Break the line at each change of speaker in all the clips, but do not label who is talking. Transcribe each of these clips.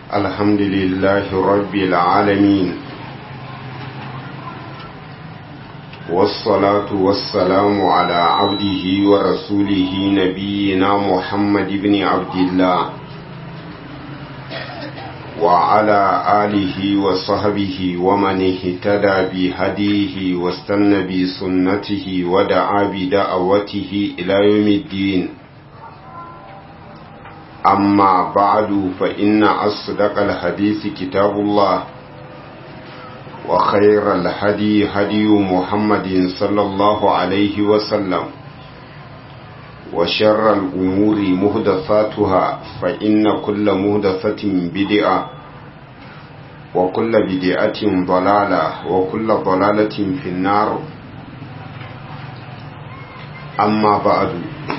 الحمد لله رب العالمين والصلاة والسلام على عبده ورسوله نبينا محمد بن عبد الله وعلى آله وصحبه ومن اهتدى بهديه واستنى بسنته ودعا بدعوته إلى يوم الدين أما بعد فإن أصدق الحديث كتاب الله وخير الهدي هدي محمد صلى الله عليه وسلم وشر الأمور مهدثاتها فإن كل مهدثة بدعة وكل بدعة ضلالة وكل ضلالة في النار أما بعد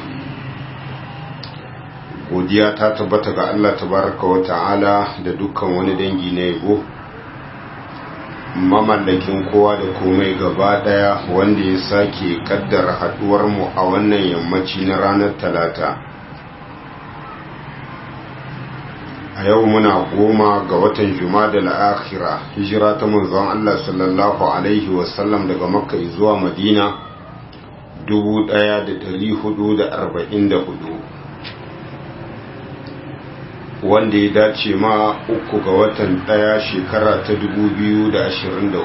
godiya ta tabbata ga Allah tabaraka wa ta'ala da dukkan wani dangi na yabo mamallakin kowa da komai gaba daya wanda ya sake kaddara haduwar mu a wannan yammaci na ranar talata a yau muna goma ga watan jumada al-akhira hijira ta manzon Allah sallallahu alaihi wasallam daga makka zuwa madina 1444 wanda ya dace ma uku ga watan daya shekara ta 2023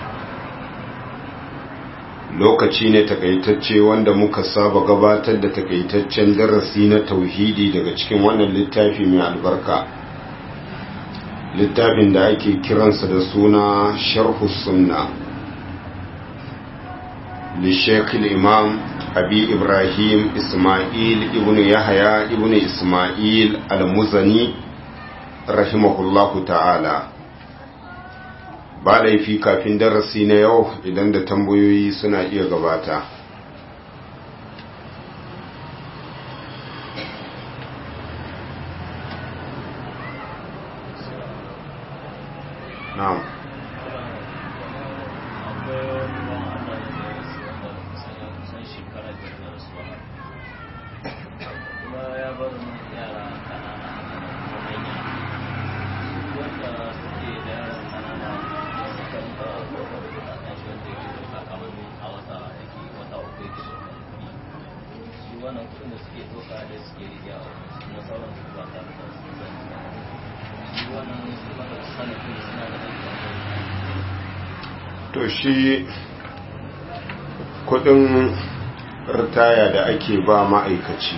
lokaci ne takaitacce wanda muka saba gabatar da takaitaccen darasi na tauhidi daga cikin wannan littafi mai albarka littafin da ake kiransa da suna sharhu sunna للشيخ الإمام أبي إبراهيم إسماعيل ابن يحيى ابن إسماعيل المزني رحمه الله تعالى ba laifi kafin darasi na yau idan da tambayoyi suna iya gabata na'am to shi kudin ritaya da ake ba ma'aikaci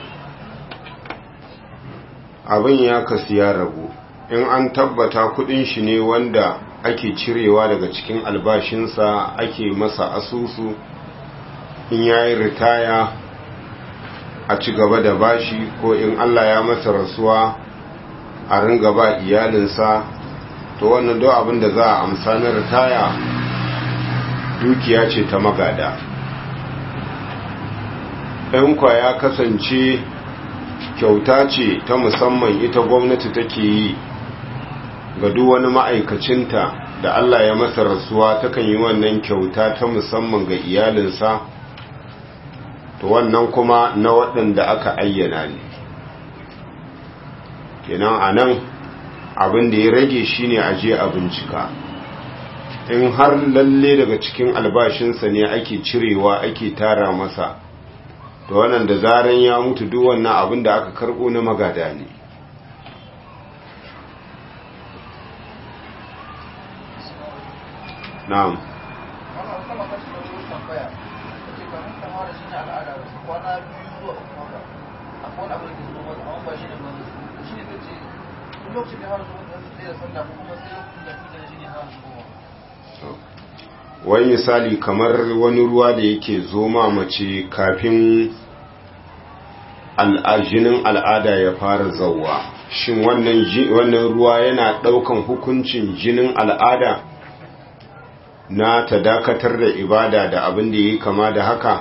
abin ya kasu ya rabu in an tabbata kudin shi ne wanda ake cirewa daga cikin albashinsa ake masa asusu in ya yi ritaya a ci gaba da bashi ko in allah ya masa rasuwa a ringa ba iyalinsa to wannan do abin da za a amsa na ritaya dukiya ce ta magada ɗan kwa ya kasance kyauta ce ta musamman ita gwamnati take yi ga duk wani ma'aikacinta da Allah ya masa rasuwa takan yi wannan kyauta ta musamman ga iyalinsa to wannan kuma na waɗanda aka ayyana ne kenan a nan abin da ya rage shine aje a bincika in har lalle daga cikin albashinsa ne ake cirewa ake tara masa to wannan da zaran ya mutu duk wannan abin da aka karbo na magada ne na'am
lokacin da har zuwa da sallah kuma sai lokacin da kuka da shi ne har zuwa
wani misali kamar wani ruwa da yake zo ma mace kafin jinin al'ada ya fara zauwa shin wannan ruwa yana ɗaukan hukuncin jinin al'ada na ta dakatar da ibada da abin da yi kama da haka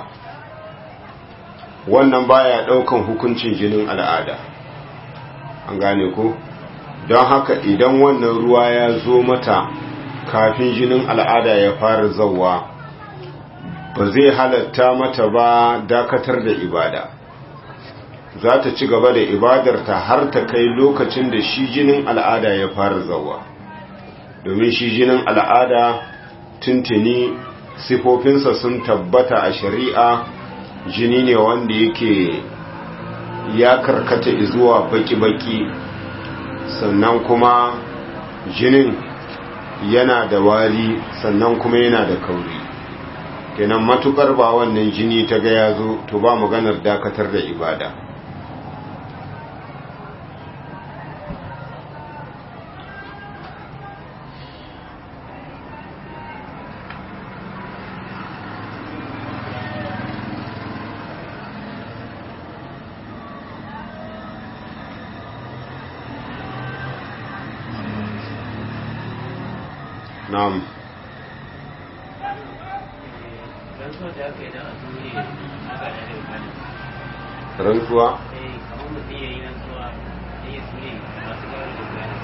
wannan baya ɗaukan hukuncin jinin al'ada an gane ko don haka idan wannan ruwa ya zo mata kafin jinin al'ada ya fara zauwa ba zai halatta mata ba dakatar da ibada za ta ci gaba da ibadarta har ta kai lokacin da shi jinin al'ada ya fara zawa domin shi jinin al'ada tuntuni sifofinsa sun tabbata a shari'a jini ne wanda yake ya karkata zuwa baki-baki sannan kuma jinin yana da wari sannan kuma yana da kauri kenan matukar ba wannan jini ta ga ya zo to ba maganar dakatar da ibada na'am
rantsuwa da aka yi don a tuni a ga da rikali
rantsuwa
sai kamar mutum ya yi rantsuwa da ya tuni masu gawar da gani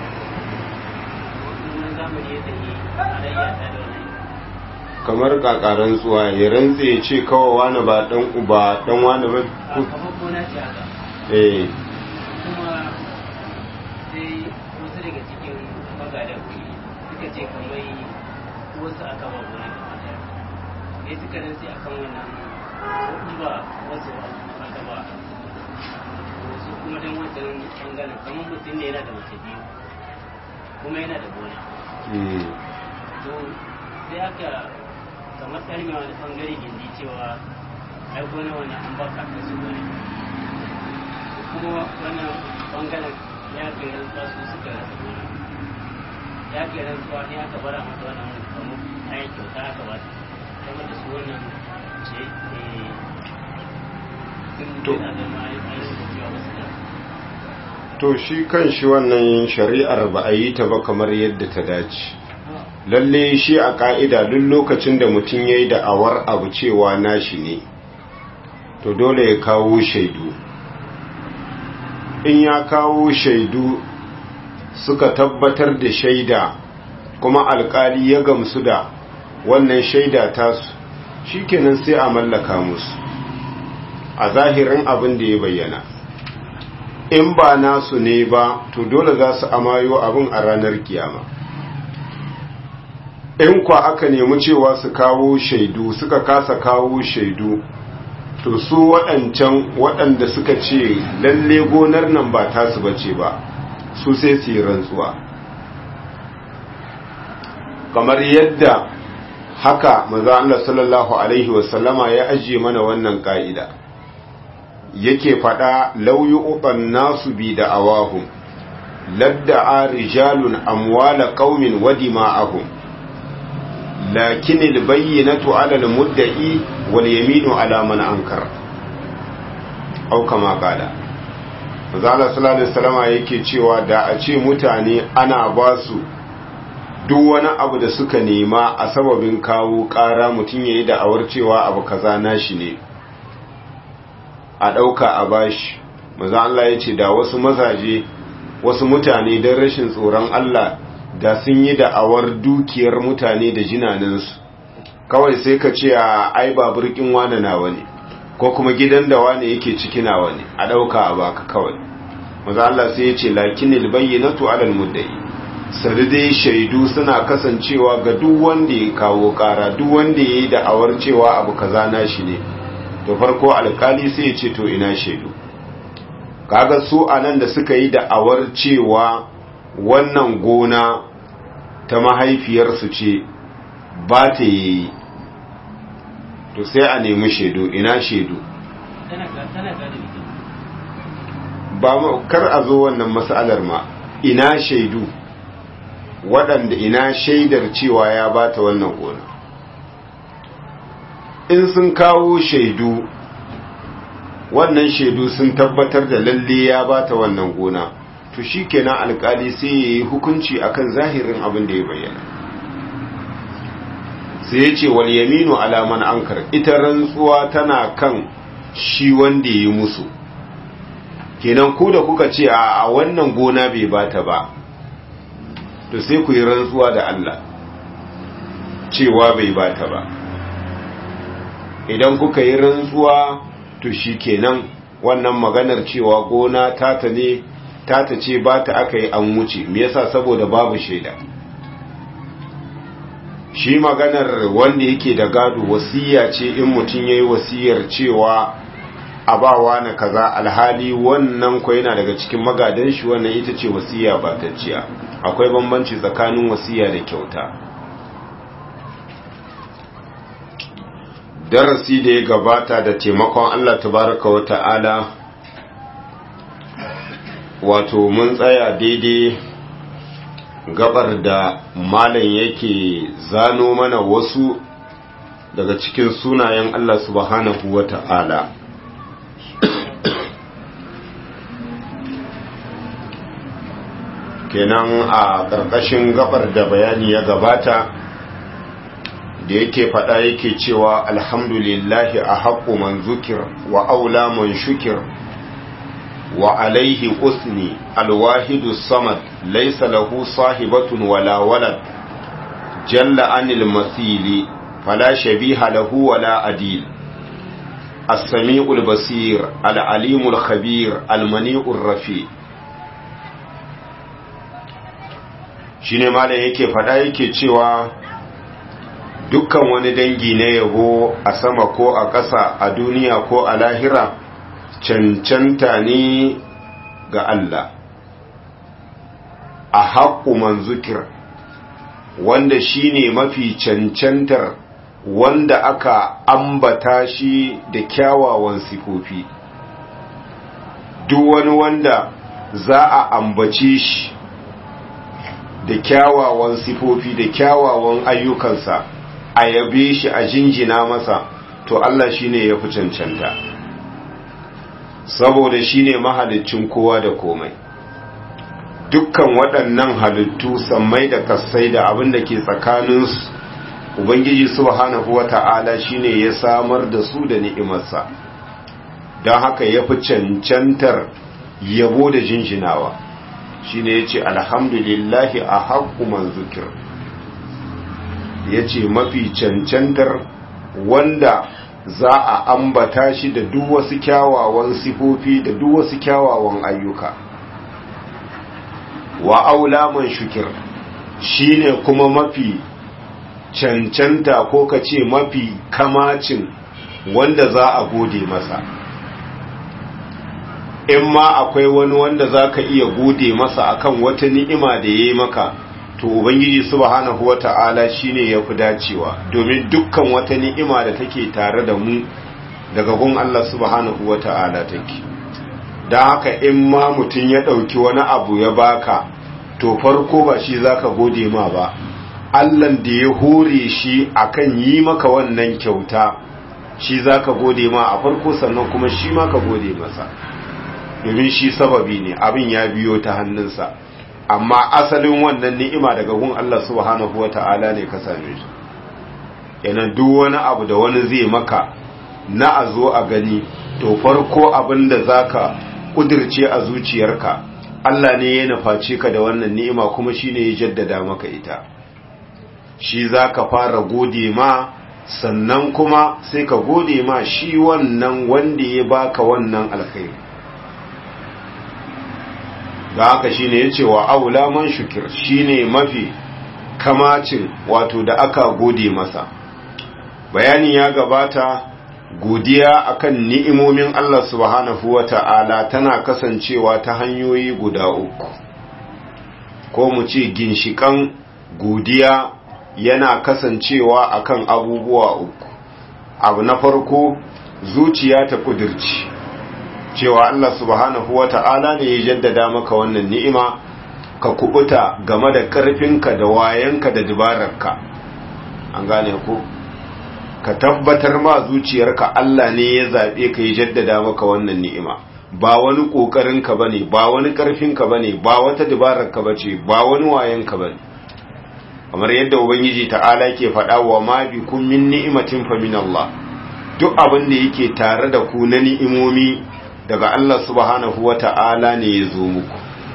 wannan zamani ya tafi alayya ta da wani
kamar kaka rantsuwa ya rantse ya ce kawai wani ba dan uba dan wani ba ku-
kamar gona ce haka
eh
kuma sai wasu daga cikin magadan kuɗi suka ce kamar wasu aka ba gona da mata sai suka rantsi akan wannan ko ba wasu aka ba wasu kuma don wancan bangaren kamar mutum ne yana da mace biyu kuma yana da gona
mm,
to sai aka kamar tsarmi wani bangare gindi cewa ai gona wani an baka ka su gona kuma wannan bangaren ya ke rantsuwa su suka rasa gona ya ke rantsuwa ne aka bara mata wannan kamar ayi kyauta aka ba ta kuma da su wannan ce eh, sun
To.
yana da ma'aikata cewa wasu da
to shi kan shi wannan shari'ar ba a yi ta ba kamar yadda ta dace lalle shi a ka'ida duk lokacin da mutum ya yi da'awar abu cewa nashi ne to dole ya kawo shaidu in ya kawo shaidu suka tabbatar da shaida kuma alkali ya gamsu da wannan shaida tasu shikenan sai a mallaka musu a zahirin abin da ya bayyana in ba nasu ne ba to dole za su amayo abin a ranar kiyama in kwa aka nemi cewa su kawo shaidu suka kasa kawo shaidu to su waɗancan waɗanda suka ce lalle gonar nan ba tasu bace ba su sai su yi rantsuwa kamar yadda haka maza Allah sallallahu alaihi wasallama ya ajiye mana wannan ka'ida yake faɗa lauyi uban nasu bi da awahum ladda'a rijalun amwala qaumin wa dima'ahum lakin albayyinatu 'ala almudda'i wal yaminu 'ala man ankar au kama qala Manzo sallallahu alaihi wasallama yake cewa da a ce mutane ana ba su duk wani abu da suka nema a sababin kawo ƙara mutum yayi da awar cewa abu kaza nashi ne a ɗauka a bashi maza Allah ya ce da wasu mazaje wasu mutane don rashin tsoron Allah da sun yi da'awar dukiyar mutane da jinaninsu kawai sai ka ce a ai baburkin wane nawa ne ko kuma gidan da wane yake ciki nawa ne a ɗauka a baka kawai maza Allah sai ya ce lakinil bayyinatu alal muddai sari dai shaidu suna kasancewa ga duk wanda ya kawo ƙara duk wanda ya yi da'awar cewa abu kaza na shi ne to farko alkali sai ya ce to ina shaidu kaga su anan da suka yi da'awar cewa wannan gona ta mahaifiyarsu ce ba ta yi to sai a nemi shaidu ina shaidu
tana ga tana ga da ita
ba ma- kar a zo wannan mas'alar ma ina shaidu waɗanda ina shaidar cewa ya ba ta wannan gona in sun kawo shaidu wannan shaidu sun tabbatar da lalle ya bata wannan gona to shikenan alkali sai ya yi hukunci akan zahirin abin da ya bayyana sai ya ce wal yaminu alaman ankar ita rantsuwa tana kan shi wanda ya yi musu kenan ku da kuka ce a wannan gona bai bata ba to sai ku yi rantsuwa da Allah cewa bai bata ba idan kuka yi rantsuwa to shi kenan wannan maganar cewa gona tata ne tata ce ba ta aka yi an wuce me yasa saboda babu shaida shi maganar wanda yake da gado wasiya ce in mutum ya yi wasiyar cewa abawa na kaza alhali wannan ko yana daga cikin magadan shi wannan ita ce wasiya ba tacciya akwai bambanci tsakanin wasiya da kyauta darasi da ya gabata da taimakon Allah tabaraka wa ta'ala wato mun tsaya daidai gabar da malam yake zano mana wasu daga cikin sunayen Allah subhanahu wa ta'ala kenan a ƙarƙashin gabar da bayani ya gabata da yake faɗa yake cewa alhamdulillahi a haƙo man zukir wa aula man shukir wa alaihi usni alwahidu samad laisa lahu sahibatun wala walad jalla anil masili fala shabiha lahu wala adil السميع البصير العليم الخبير المنيع الرفيع shine malam yake fada yake cewa dukkan wani dangi na yabo a sama ko a ƙasa a duniya ko a lahira cancanta ne ga Allah a haƙƙu man zukir wanda shine mafi cancantar wanda aka ambata shi da kyawawan sifofi duk wani wanda za a ambace shi da kyawawan sifofi da kyawawan ayyukansa a yabe shi a jinjina masa to Allah shine ya fi cancanta saboda shine mahalicin kowa da komai dukkan waɗannan halittu sammai da kassai da abin da ke tsakaninsu ubangiji subhanahu wata'ala shine ya samar da su da ni'imarsa don haka ya fi cancantar yabo da jinjinawa shine ya ce alhamdulillahi a haƙƙu man zukir ya ce mafi cancantar wanda za a ambata shi da duk wasu kyawawan sifofi da duk wasu kyawawan ayyuka wa aula man shukir shine kuma mafi cancanta ko ka ce mafi kamacin wanda za a gode masa in ma akwai wani wanda za ka iya gode masa akan wata ni'ima da ya yi maka to ubangiji subhanahu wata'ala shine ya fi dacewa domin dukkan wata ni'ima da take tare da mu daga gun Allah subhanahu wata'ala take don haka in ma mutum ya ɗauki wani abu ya baka to farko ba shi za ka gode ma ba Allahn da ya hore shi akan yi maka wannan kyauta shi za ka gode ma a farko sannan kuma shi ma ka gode masa domin shi sababi ne abin ya biyo ta hannunsa amma asalin wannan ni'ima daga gun Allah subhanahu wata'ala ne ka same shi yana duk wani abu da wani zai maka na a zo a gani to farko abin da zaka kudirce a zuciyarka Allah ne ya nuface ka da wannan ni'ima kuma shine ya jaddada maka ita shi zaka fara gode ma sannan kuma sai ka gode ma shi wannan wanda ya baka wannan alkhairi da haka shine yace wa aula man shukir shine mafi kamacin wato da aka gode masa bayani ya gabata godiya akan ni'imomin Allah subhanahu wata'ala tana kasancewa ta hanyoyi guda uku ko mu ce ginshikan godiya yana kasancewa akan abubuwa uku abu na farko zuciya ta kudirci cewa Allah subhanahu wa ta'ala ne ya jaddada maka wannan ni'ima ka kubuta game da ƙarfinka da wayanka da dubararka an gane ku ka tabbatar ma zuciyarka Allah ne ya zaɓe ka ya jaddada maka wannan ni'ima ba wani ƙoƙarinka ba ne ba wani ƙarfinka ba ne ba wata dubararka ba ce ba wani wayanka ba ne kamar yadda ubangiji ta'ala ke faɗa wa ma bi kun min ni'imatin fa min Allah duk abin da yake tare da ku na ni'imomi daga Allah subhanahu wa ta'ala ne ya zo muku.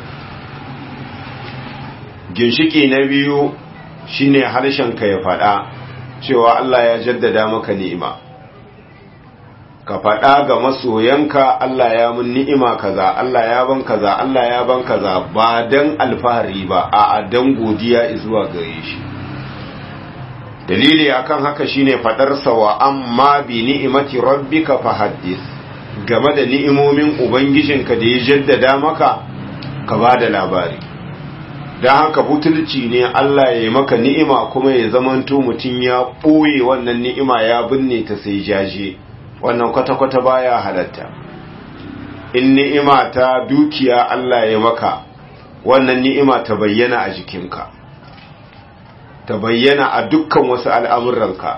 Ginshiki na biyu shi ne harshenka ya faɗa cewa Allah ya jaddada maka ni'ima. ka faɗa ga masoyanka Allah ya mun ni'ima kaza Allah ya ban kaza Allah ya ban kaza ba dan alfahari ba a dan godiya zuwa gare shi dalili akan haka shine fadar sa wa amma bi ni'imati rabbika fahaddith game da ni'imomin ubangijinka da ya jaddada maka ka bada labari dan haka butulci ne Allah ya yi maka ni'ima kuma ya zamanto mutun ya boye wannan ni'ima ya binne ta sai jaje wannan kwata-kwata baya halatta in ni'ima ta dukiya Allah ya maka wannan ni'ima ta bayyana a jikinka ta bayyana a dukkan wasu al'amuranka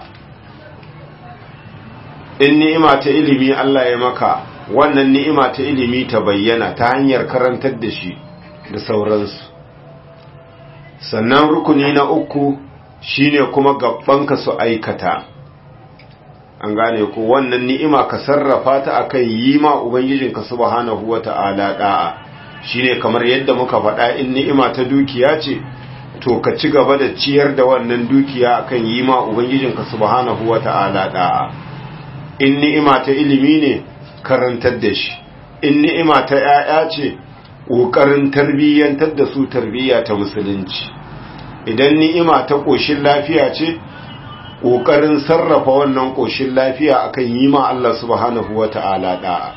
in ni'ima ta ilimi Allah ya maka wannan ni'ima ta ilimi ta bayyana ta hanyar karantar da shi da sauransu sannan rukuni na uku shine kuma gabbanka su aikata an gane ko wannan ni'ima ka sarrafa ta akan yi ma ubangijinka subhanahu wata'ala da'a shine kamar yadda muka faɗa in ni'ima ta dukiya ce to ka ci gaba da ciyar da wannan dukiya akan yi ma ubangijinka subhanahu wata'ala da'a in ni'ima ta ilimi ne karantar da shi in ni'ima ta 'ya'ya ce ƙoƙarin tarbiyyantar da su tarbiyya ta musulunci idan ni'ima ta ƙoshin lafiya ce ƙoƙarin sarrafa wannan ƙoshin lafiya akan yi ma Allah subhanahu wa ta'ala ɗa'a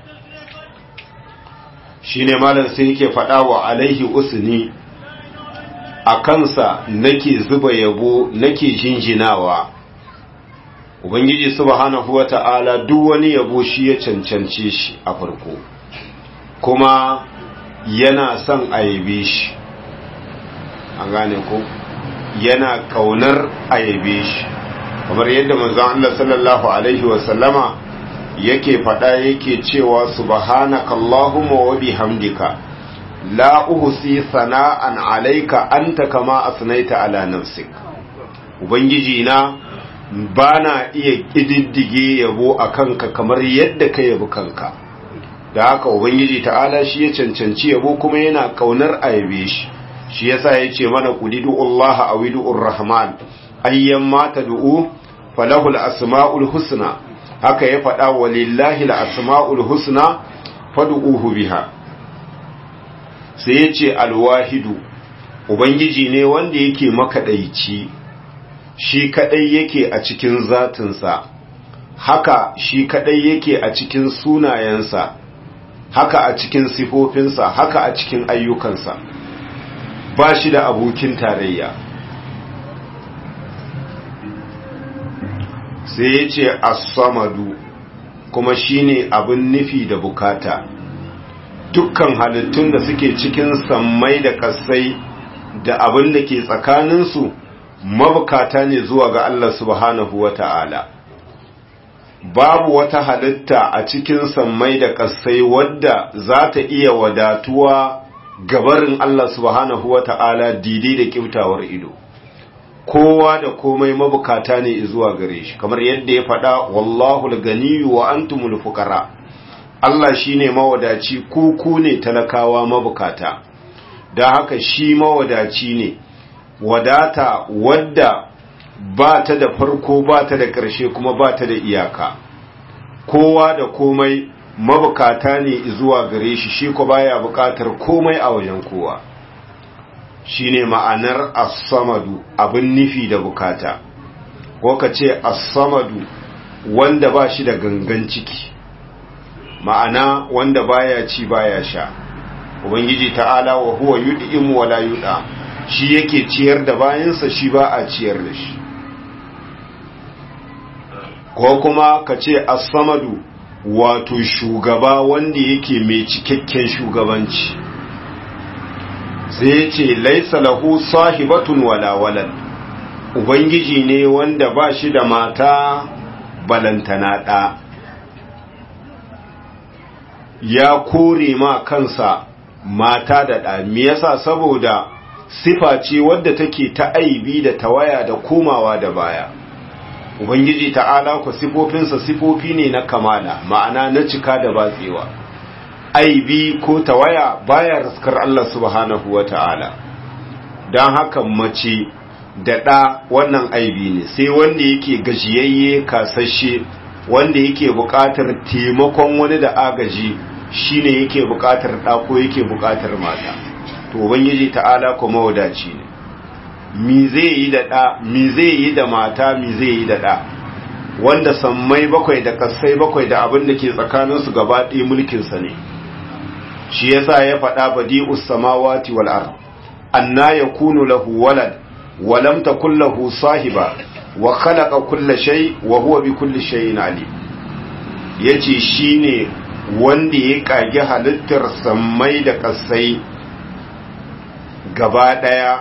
shi ne malam sai yake faɗa wa alaihi usni a kansa nake zuba yabo nake jinjinawa ubangiji subhanahu wa ta'ala duk wani yabo shi ya cancance shi a farko kuma yana son a yabe shi an gane ko yana kaunar a yabe shi kamar yadda manzon Allah sallallahu alaihi wa sallama yake faɗa yake cewa subhanaka allahumma wa bihamdika la uhsi sana'an alayka anta kama asnaita ala nafsik ubangiji na bana iya kididdige yabo akan ka kamar yadda ka yabi kanka da haka ubangiji ta'ala shi ya cancanci yabo kuma yana kaunar a yabe shi shi yasa yace mana qulidu Allah awidu rahman ayyan ma tad'u falahu al-asma'ul husna haka ya faɗa walillahi al-asma'ul husna fad'uhu biha sai yace al-wahidu ubangiji ne wanda yake makadaici shi kadai yake a cikin zatinsa haka shi kadai yake a cikin sunayensa haka a cikin sifofinsa haka a cikin ayyukansa ba shi da abokin tarayya sai ya ce as-samadu kuma shine abin nufi da bukata dukkan halittun da suke cikin sammai da kasai da abin da ke tsakaninsu mabukata ne zuwa ga Allah subhanahu wa ta'ala babu wata halitta a cikin sammai da kasai wadda za ta iya wadatuwa gabarin Allah subhanahu wa ta'ala didi da kyautawar ido kowa da komai mabukata ne zuwa gare shi kamar yadda ya faɗa wallahu ganiyu wa antumul fuqara Allah shine mawadaci ku ku ne talakawa mabukata da haka shi mawadaci ne wadata wadda ba ta da farko ba ta da ƙarshe kuma ba ta da iyaka kowa da komai mabukata ne zuwa gare shi shi ko baya bukatar komai a wajen kowa shine ma'anar as-samadu abin nufi da bukata ko ka ce as-samadu wanda ba shi da gangan ciki ma'ana wanda baya ci baya sha ubangiji ta'ala wa huwa yud'imu wala yud'a shi yake ciyar da bayansa shi ba a ciyar da shi ko kuma ka ce as-samadu wato shugaba wanda yake mai cikakken shugabanci sai ya ce laisa lahu sahibatun wala walad ubangiji ne wanda ba shi da mata balantana ɗa ya kore ma kansa mata da ɗa me yasa saboda sifa ce wadda take ta aibi da tawaya da komawa da baya ubangiji ta'ala ku sifofinsa sifofi ne na kamala ma'ana na cika da batsewa aibi ko tawaya baya raskar Allah subhanahu wa ta'ala don haka mace da ɗa wannan aibi ne sai wanda yake gajiyayye kasashe wanda yake buƙatar taimakon wani da agaji shine yake buƙatar ɗa ko yake buƙatar mata to ubangiji ta'ala kuma wadaci ne mi zai yi da ɗa mi zai yi da mata mi zai yi da ɗa wanda sammai bakwai da kasai bakwai da abin da ke tsakaninsu gaba ɗaya mulkinsa ne shi yasa ya faɗa badi'us samawati wal ard anna yakunu lahu walad wa lam takul lahu sahiba wa khalaqa kulla shay wa huwa bi kulli shay'in alim yace shine wanda ya kage halittar sammai da kasai gaba daya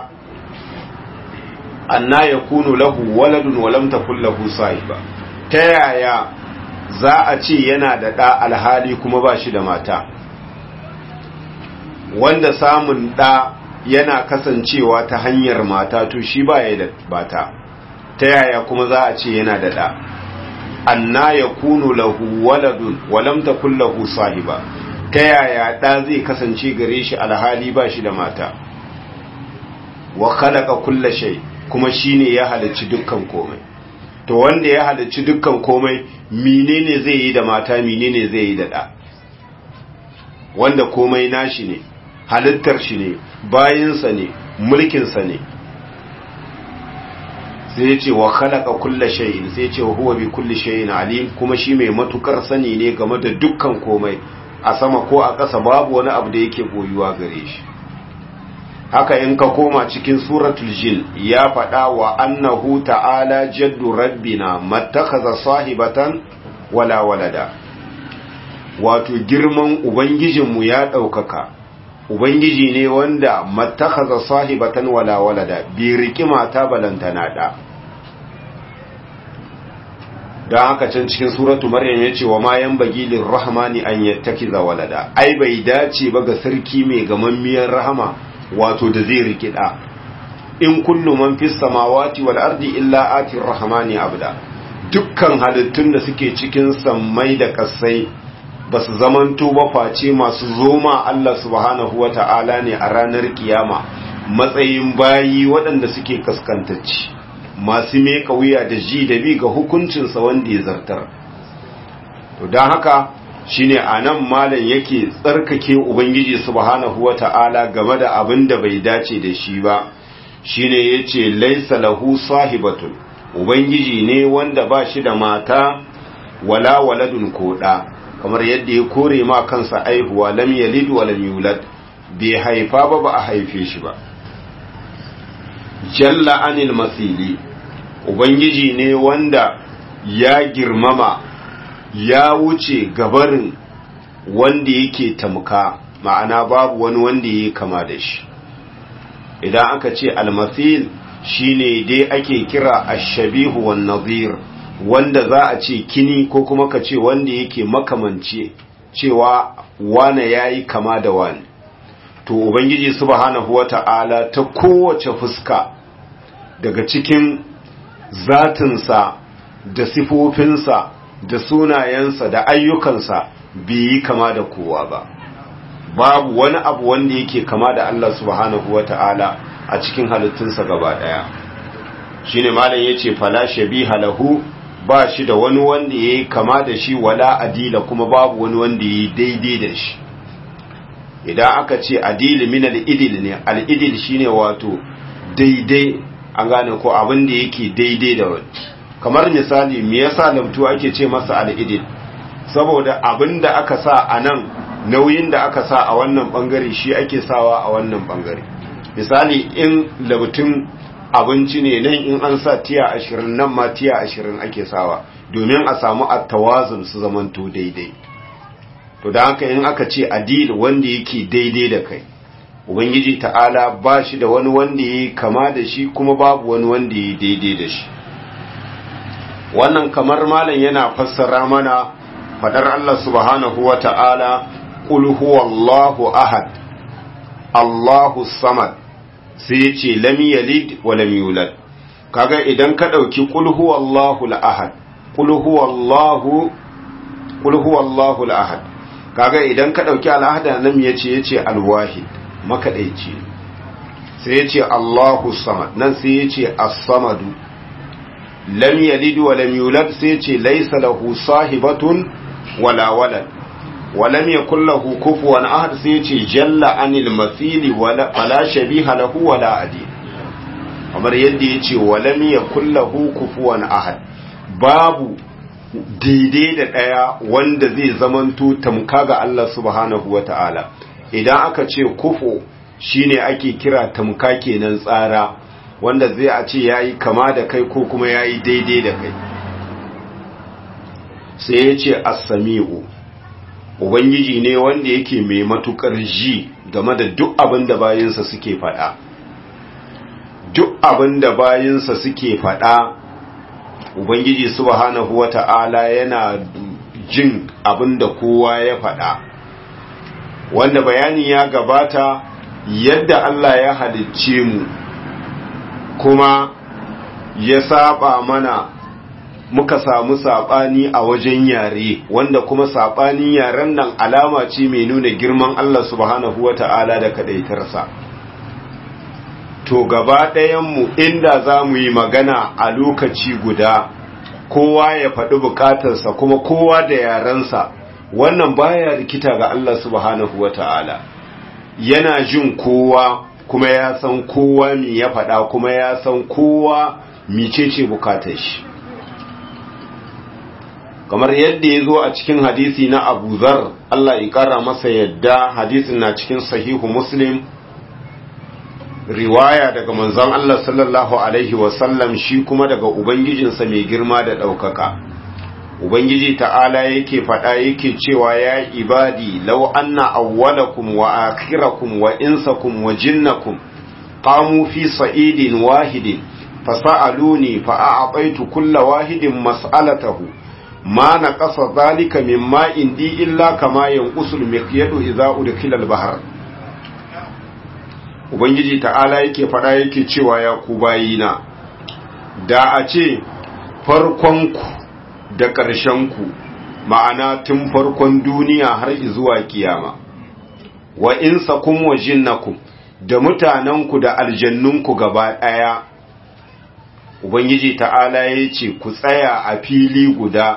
anna yakunu lahu waladun wa lam takul lahu sahiba ta yaya za a ce yana da ɗa alhali kuma ba shi da mata wanda samun ɗa yana kasancewa ta hanyar mata to shi ba ya da bata ta yaya kuma za a ce yana da ɗa anna ya kunu lahu waladun walam takun lahu sahiba ta yaya ɗa zai kasance gare shi alhali ba shi da mata wa khalaqa kulla shay kuma shine ya halicci dukkan komai to wanda ya halicci dukkan komai menene zai yi da mata menene zai yi da ɗa wanda komai nashi ne halittar shi ne bayinsa ne mulkinsa ne sai ya ce wa khalaqa kulla shay'in sai ya ce huwa bi kulli shay'in alim kuma shi mai matukar sani ne game da dukkan komai a sama ko a ƙasa babu wani abu da yake boyuwa gare shi haka in ka koma cikin suratul jin ya faɗa wa annahu ta'ala jaddu rabbina mattakaza sahibatan wala walada wato girman ubangijinmu ya ɗaukaka ubangiji ne wanda mattakaza sahibatan wala walada bi riki mata balantana da don haka can cikin suratu maryam ya ce wa ma yan bagilin rahmani an yattakiza walada ai bai dace ba ga sarki mai gamammiyar rahama wato da zai rikida in kullu man fis samawati wal ardi illa ati rahmani abda dukkan halittun da suke cikin sammai da kasai basu zamanto ba face masu zoma Allah subhanahu wata'ala ne a ranar kiyama matsayin bayi waɗanda suke kaskantacci masu meka wuya da ji da bi ga hukuncinsa wanda ya zartar to don haka shine anan malam yake tsarkake ubangiji subhanahu wata'ala game da abin da bai dace da shi ba shine yace laisa lahu sahibatun ubangiji ne wanda ba shi da mata wala waladun koda kamar yadda ya kore ma kansa aihuwa lam yalid wa lam yulad bai haifa ba ba a haife shi ba jalla anil masili ubangiji ne wanda ya girmama ya wuce gabarin wanda yake tamka ma'ana babu wani wanda yake kama da shi idan aka ce almasil shine dai ake kira ashabihu wan nazir wanda za a ce kini ko kuma ka ce wanda yake makamance cewa wane yayi kama da wani to ubangiji subhanahu wata'ala ta kowace fuska daga cikin zatinsa da sifofinsa da sunayensa da ayyukansa bai yi kama da kowa ba babu wani abu wanda yake kama da Allah subhanahu wata'ala a cikin halittunsa gaba daya shine malam yace fala shabiha lahu ba shi da wani wanda yayi kama da shi wala adila kuma babu wani wanda yayi daidai da shi idan aka ce adil min al-idil ne al-idil shine wato daidai an gane ko abin da yake daidai da wani kamar misali me yasa lamtu ake ce masa al-idil saboda abin da aka sa a nan nauyin da aka sa a wannan bangare shi ake sawa a wannan bangare misali in labtun abinci ne nan in an sa tiya ashirin nan ma tiya ashirin ake sawa domin a samu attawazun su zamanto daidai to da haka in aka ce adil wanda yake daidai da kai ubangiji ta'ala ba shi da wani wanda ya kama da shi kuma babu wani wanda ya daidai da shi wannan kamar malam yana fassara mana fadar Allah subhanahu wa ta'ala qul huwallahu ahad Allahu samad sai ya ce lam yalid wa lam yulad kaga idan ka dauki qul huwallahu al-ahad qul huwallahu qul huwallahu al-ahad kaga idan ka dauki al-ahad nan yace yace al-wahid makadaici sai yace Allahu samad nan sai yace as-samadu lam yalid wa lam yulad sai ce laysa lahu sahibatun wala walad wa lam yakul lahu kufuwan ahad sai ce jalla anil mathili wala fala shabiha lahu wala adi kamar yadda yace wa lam yakul lahu kufuwan ahad babu daidai da ɗaya wanda zai zamanto tamka ga Allah subhanahu wa ta'ala idan aka ce kufo shine ake kira tamka kenan tsara wanda zai a ce ya yi kama da kai ko kuma ya yi daidai da kai sai ya ce assami'u ubangiji ne wanda yake mai matukar ji game da duk abin da bayinsa suke faɗa duk abin da bayinsa suke faɗa Ubangiji subhanahu wa ta'ala yana jin abin da kowa ya faɗa, wanda bayani ya gabata yadda Allah ya halicce mu kuma ya saba mana muka samu saɓani a wajen yare wanda kuma saɓanin yaren nan alama ce mai nuna girman Allah subhanahu wa ta'ala da kaɗaitarsa. to gaba ɗayanmu inda za mu yi magana a lokaci guda kowa ya faɗi bukatarsa kuma kowa da yarensa wannan baya rikita ga Allah subhanahu wa ta'ala yana jin kowa kuma ya san kowa mi ya faɗa kuma ya san kowa micece bukatar shi kamar yadda ya zo a cikin hadisi na abu zar Allah ya ƙara masa yadda hadisin na cikin sahihu muslim riwaya daga manzon Allah sallallahu alaihi wasallam shi kuma daga ubangijinsa mai girma da ɗaukaka ubangiji ta'ala yake faɗa yake cewa ya ibadi law anna awwalakum wa akhirakum wa insakum wa jinnakum qamu fi sa'idin wahidin fasa'aluni fa'a'taitu kulla wahidin mas'alatahu ma naqasa dhalika mimma indi illa kama yanqusul miqyadu idza udkhila al-bahr ubangiji ta'ala yake faɗa yake cewa ya ku bayina da a ce farkonku da ƙarshenku ma'ana tun farkon duniya har zuwa kiyama wa insakum wa jinnakum da mutanenku da aljannunku gaba ɗaya ubangiji ta'ala ya ce ku tsaya a fili guda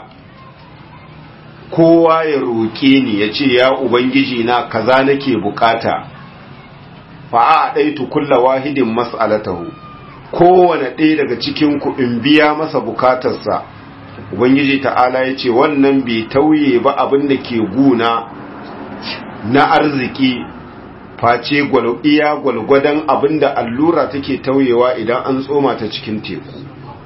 kowa ya roƙe ni ya ce ya ubangiji na kaza nake bukata fa'a ɗaitu kulla wahidin mas'alatahu kowane ɗaya daga cikin ku in biya masa bukatarsa ubangiji ta'ala ya ce wannan bai tauye ba abin da ke guna na arziki face iya gwalgwadon abin da allura take tauyewa idan an tsoma ta cikin teku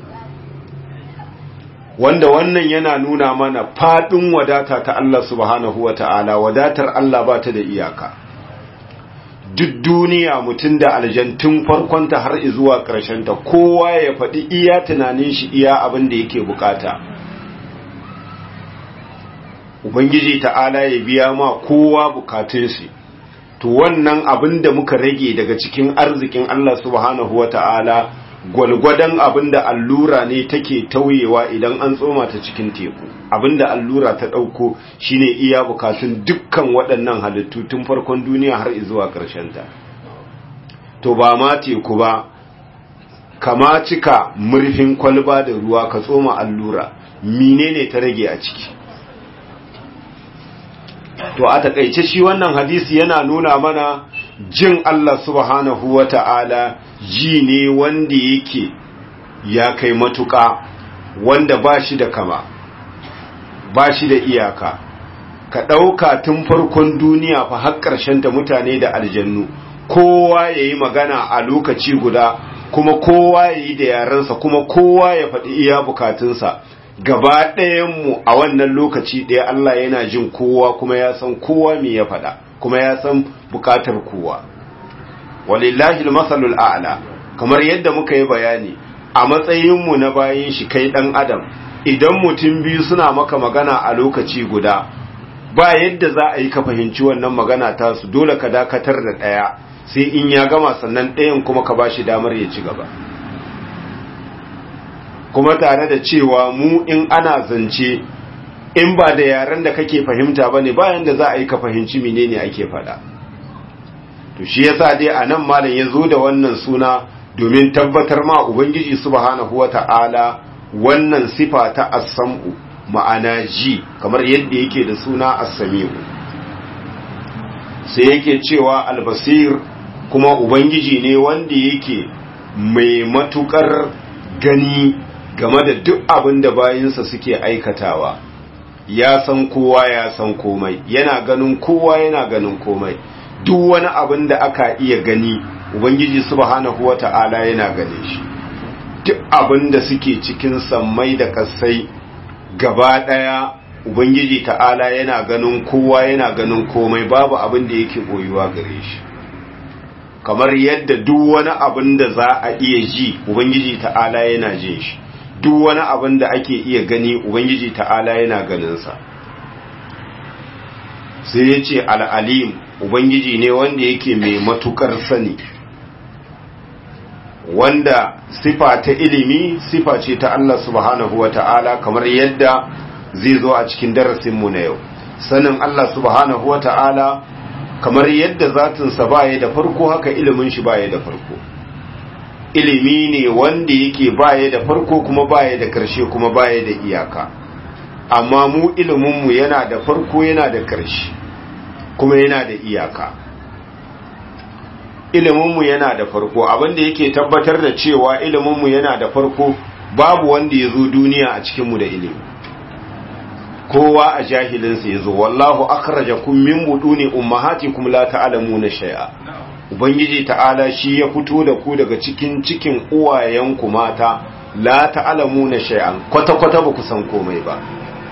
wanda wannan yana nuna mana faɗin wadata ta Allah subhanahu wa ta'ala wadatar Allah ba ta da iyaka duk duniya mutum da aljantun farkonta har zuwa ta kowa ya faɗi iya tunanin shi iya abin da yake bukata ubangiji ta'ala ya biya ma kowa bukatun shi to wannan abin da muka rage daga cikin arzikin Allah subhanahu wa ta'ala gwalgwadon abin da allura ne take tauyewa idan an tsoma ta cikin teku abin da allura ta ɗauko shine iya bukatun dukkan waɗannan halittu tun farkon duniya har zuwa ta. to ba ma teku ba kama cika murfin kwalba da ruwa ka tsoma allura menene ta rage a ciki to a takaice shi wannan hadisi yana nuna mana jin Allah subhanahu wa ta'ala ji ne wanda yake ya kai matuƙa wanda ba shi da kama ba shi da iyaka ka ɗauka tun farkon duniya fa har ta mutane da aljannu kowa ya yi magana a lokaci guda kuma kowa ya yi da yarensa kuma kowa ya faɗi iya bukatunsa gaba ɗayanmu a wannan lokaci ɗaya Allah yana jin kowa kuma ya san kowa me ya faɗa kuma ya san bukatar kowa walillahi masalul a'la kamar yadda muka yi bayani a matsayinmu na bayin shi kai ɗan adam idan mutum biyu suna maka magana a lokaci guda ba yadda za a yi ka fahimci wannan magana tasu dole ka dakatar da ɗaya sai in ya gama sannan ɗayan kuma ka bashi damar ya ci gaba kuma tare da cewa mu in ana zance in ba da yaren da kake fahimta ba ne bayan da za a yi ka fahimci menene ake faɗa to shi yasa dai a nan malam ya zo da wannan suna domin tabbatar ma ubangiji subhanahu wata'ala wannan sifa ta as-sam'u ma'ana ji kamar yadda yake da suna as-sami'u sai yake cewa al-basir kuma ubangiji ne wanda yake mai matukar gani game da duk abin da bayinsa suke aikatawa ya san kowa ya san komai yana ganin kowa yana ganin komai duk wani abin da aka iya gani ubangiji subhanahu wata'ala yana gane shi duk abin da suke cikin sammai da kasai gaba daya ubangiji ta'ala yana ganin kowa yana ganin komai babu abin da yake boyuwa gare shi kamar yadda duk wani abin da za a iya ji ubangiji ta'ala yana jin shi duk wani abin da ake iya gani ubangiji ta'ala yana ganinsa sai ya ce al'alim ubangiji ne wanda yake mai matukar sani wanda sifa ta ilimi sifa ce ta Allah subhanahu wa ta'ala kamar yadda zai zo a cikin darasinmu na yau sanin Allah subhanahu wa ta'ala kamar yadda zatinsa baya da farko haka ilimin shi baya da farko ilimi ne wanda yake baya da farko kuma baya da karshe kuma baya da iyaka amma mu iliminmu yana da farko yana da karshe kuma yana da iyaka iliminmu yana da farko abinda yake tabbatar da cewa iliminmu yana da farko babu wanda ya zo duniya a cikinmu da ilimi kowa a jahilinsa ya zo wallahu akhrajakum min buduni ummahatikum la ta'lamuna shay'a ubangiji ta'ala shi ya fito da ku daga cikin cikin uwayenku mata la ta'lamuna shay'an kwata kwata ba ku san komai ba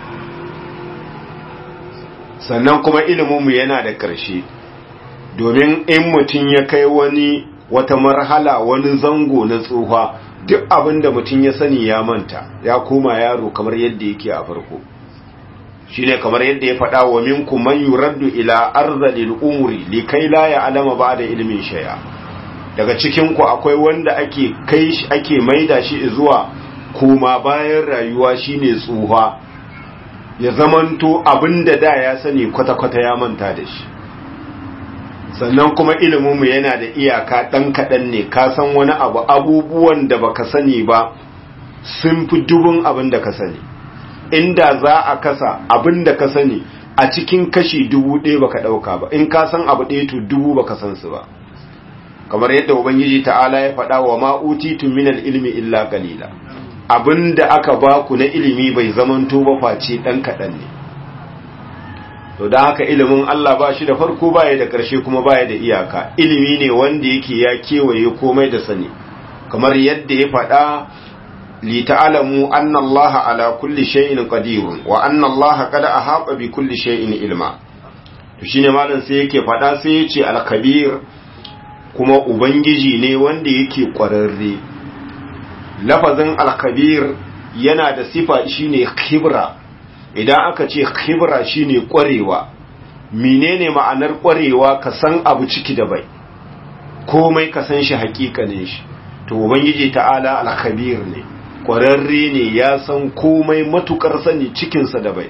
sannan kuma ilimin mu yana da ƙarshe domin in mutum ya kai wani wata marhala wani zango na tsufa duk abin da mutum ya sani ya manta ya koma yaro kamar yadda yake a farko shine kamar yadda ya faɗa wa minkum man yuraddu ila arzalil umri likai la ya'lama ba'da ilmin shay'a daga cikin ku akwai wanda ake kai shi ake maida shi zuwa kuma bayan rayuwa shine tsuha ya zamanto abinda da ya sani kwata kwata ya manta da shi sannan kuma ilimin mu yana da iyaka dan kadan ne ka san wani abu abubuwan da baka sani ba sun fi dubun abin da ka sani inda za a kasa abin da ka sani a cikin kashi dubu ɗaya baka ɗauka ba in ka san abu ɗaya to dubu baka san su ba kamar yadda ubangiji ta'ala ya faɗa wa ma'utitu minal ilmi illa qalila abin da aka ba ku na ilimi bai zamanto ba face ɗan kaɗan ne to don haka ilimin Allah ba shi da farko baya da ƙarshe kuma baya da iyaka ilimi ne wanda yake ya kewaye komai da sani kamar yadda ya faɗa لتعلموا أن الله على كل شيء قدير وأن الله قد أحاط بكل شيء علما shine malam sai yake fada sai yace al-kabir kuma ubangiji ne wanda yake kwararre lafazin al-kabir yana da sifa shine khibra idan aka ce khibra shine kwarewa menene ma'anar kwarewa ka san abu ciki da bai komai ka san shi hakikanin shi to ubangiji ta'ala al-khabir ne kwararre ne ya san komai matukar sani cikinsa da bai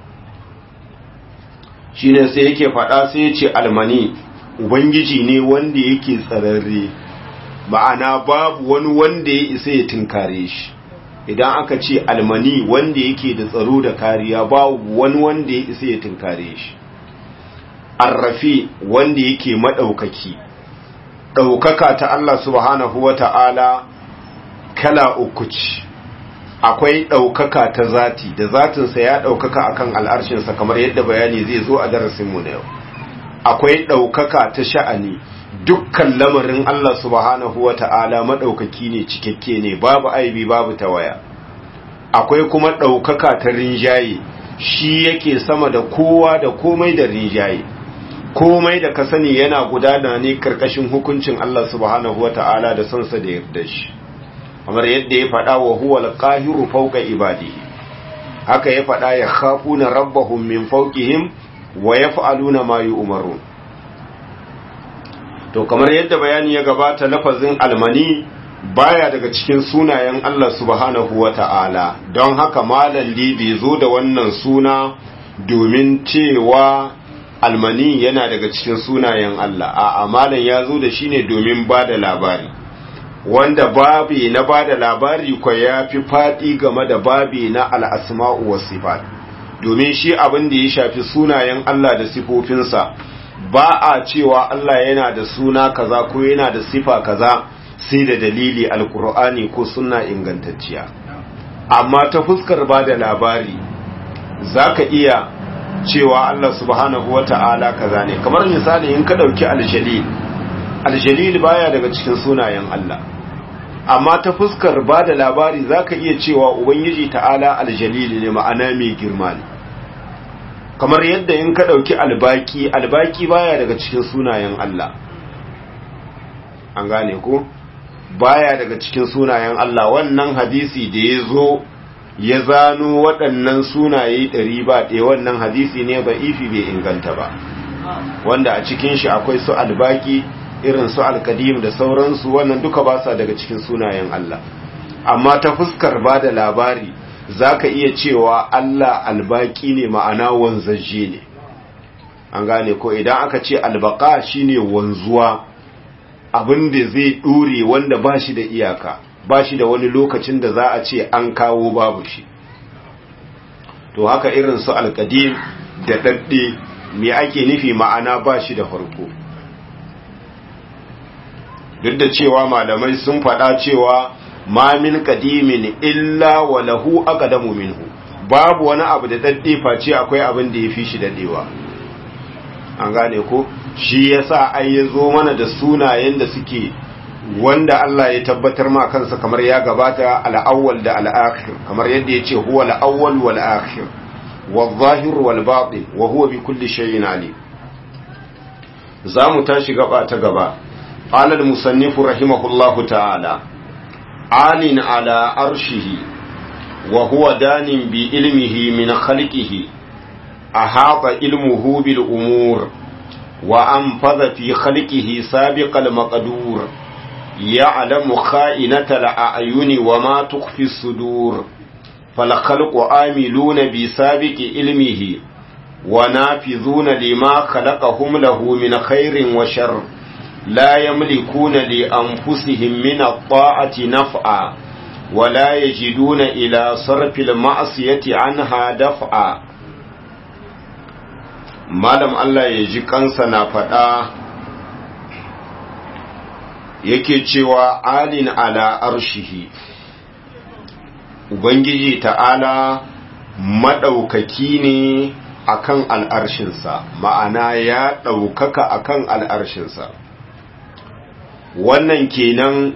shi ne sai yake faɗa sai ya ce almani ubangiji ne wanda yake tsararre ma'ana babu wani wanda ya isa ya tunkare shi idan aka ce almani wanda yake da tsaro da kariya babu wani wanda ya isa ya tunkare shi arrafi wanda yake maɗaukaki ɗaukaka ta Allah subhanahu wa ta'ala kala uku ce akwai ɗaukaka ta zati da zatinsa ya ɗaukaka akan al'arshinsa kamar yadda bayani zai zo a darasinmu na yau akwai ɗaukaka ta sha'ani dukkan lamarin Allah subhanahu wa ta'ala maɗaukaki ne cikakke ne babu aibi babu tawaya akwai kuma ɗaukaka ta rinjaye shi yake sama da kowa da komai da rinjaye komai da ka sani yana gudana ne karkashin hukuncin Allah subhanahu wa ta'ala da sansa da yarda shi kamar yadda ya faɗa wa huwa al-qahiru fawqa ibadihi haka ya faɗa ya khafuna rabbahum min fawqihim wa yaf'aluna ma yu'marun to kamar yadda bayani ya gabata lafazin almani baya daga cikin sunayen Allah subhanahu wata'ala don haka malalli bai zo da wannan suna domin cewa almani yana daga cikin sunayen Allah a amalan ya zo da shi ne domin ba da labari wanda babi na ba da labari kwa ya fi faɗi game da babi na al'asma'u wa sifat domin shi abin da ya shafi sunayen Allah da sifofinsa ba a cewa Allah yana da suna kaza ko yana da sifa kaza sai da dalili alkur'ani ko suna ingantacciya amma ta fuskar ba da labari za ka iya cewa Allah subhanahu wa ta'ala kaza ne kamar misali in ka ɗauki aljalil aljalil baya daga cikin sunayen Allah amma ta fuskar ba da labari za ka iya cewa ubangiji ta'ala aljalil ne ma'ana mai girma ne kamar yadda in ka ɗauki albaki albaki baya daga cikin sunayen Allah an gane ko baya daga cikin sunayen Allah wannan hadisi da ya zo ya zano waɗannan sunaye ɗari ba ɗaya wannan hadisi ne ba ifi bai inganta ba wanda a cikin shi akwai su albaki irin su alkadim da sauransu wannan duka ba sa daga cikin sunayen Allah amma ta fuskar ba da labari za ka iya cewa Allah albaki ne ma'ana wanzajje ne an gane ko idan aka ce albaka shine wanzuwa abin da zai ɗure wanda ba shi da iyaka ba shi da wani lokacin da za a ce an kawo babu shi to haka irin su alkadim da ɗaɗɗe me ake nufi ma'ana ba shi da farko duk da cewa malamai sun faɗa cewa ma min kadimin illa wa lahu aqdamu minhu babu wani abu da ɗaɗɗe face akwai abin da ya fi shi daɗewa an gane ko shi yasa ai ya zo mana da sunayen da suke wanda Allah ya tabbatar ma kansa kamar ya gabata al-awwal da al-akhir kamar yadda yace huwa al-awwal wal akhir wal-zahir wal batin wa huwa bi kulli shay'in alim zamu tashi gaba ta gaba qala al-musannif rahimahullahu ta'ala alin ala arshihi wa huwa danin bi ilmihi min khalqihi ahata ilmuhu bil umur وأنفذ في خلقه سابق المقدور يعلم خائنة الأعين وما تخفي الصدور فالخلق آملون بسابق علمه ونافذون لما خلقهم له من خير وشر لا يملكون لأنفسهم من الطاعة نفعا ولا يجدون إلى صرف المعصية عنها دفعا malam Allah ya ji kansa na faɗa yake cewa alin ala arshihi Ubangiji ta'ala maɗaukaki ne akan al'arshinsa ma'ana ya ɗaukaka akan al'arshinsa wannan kenan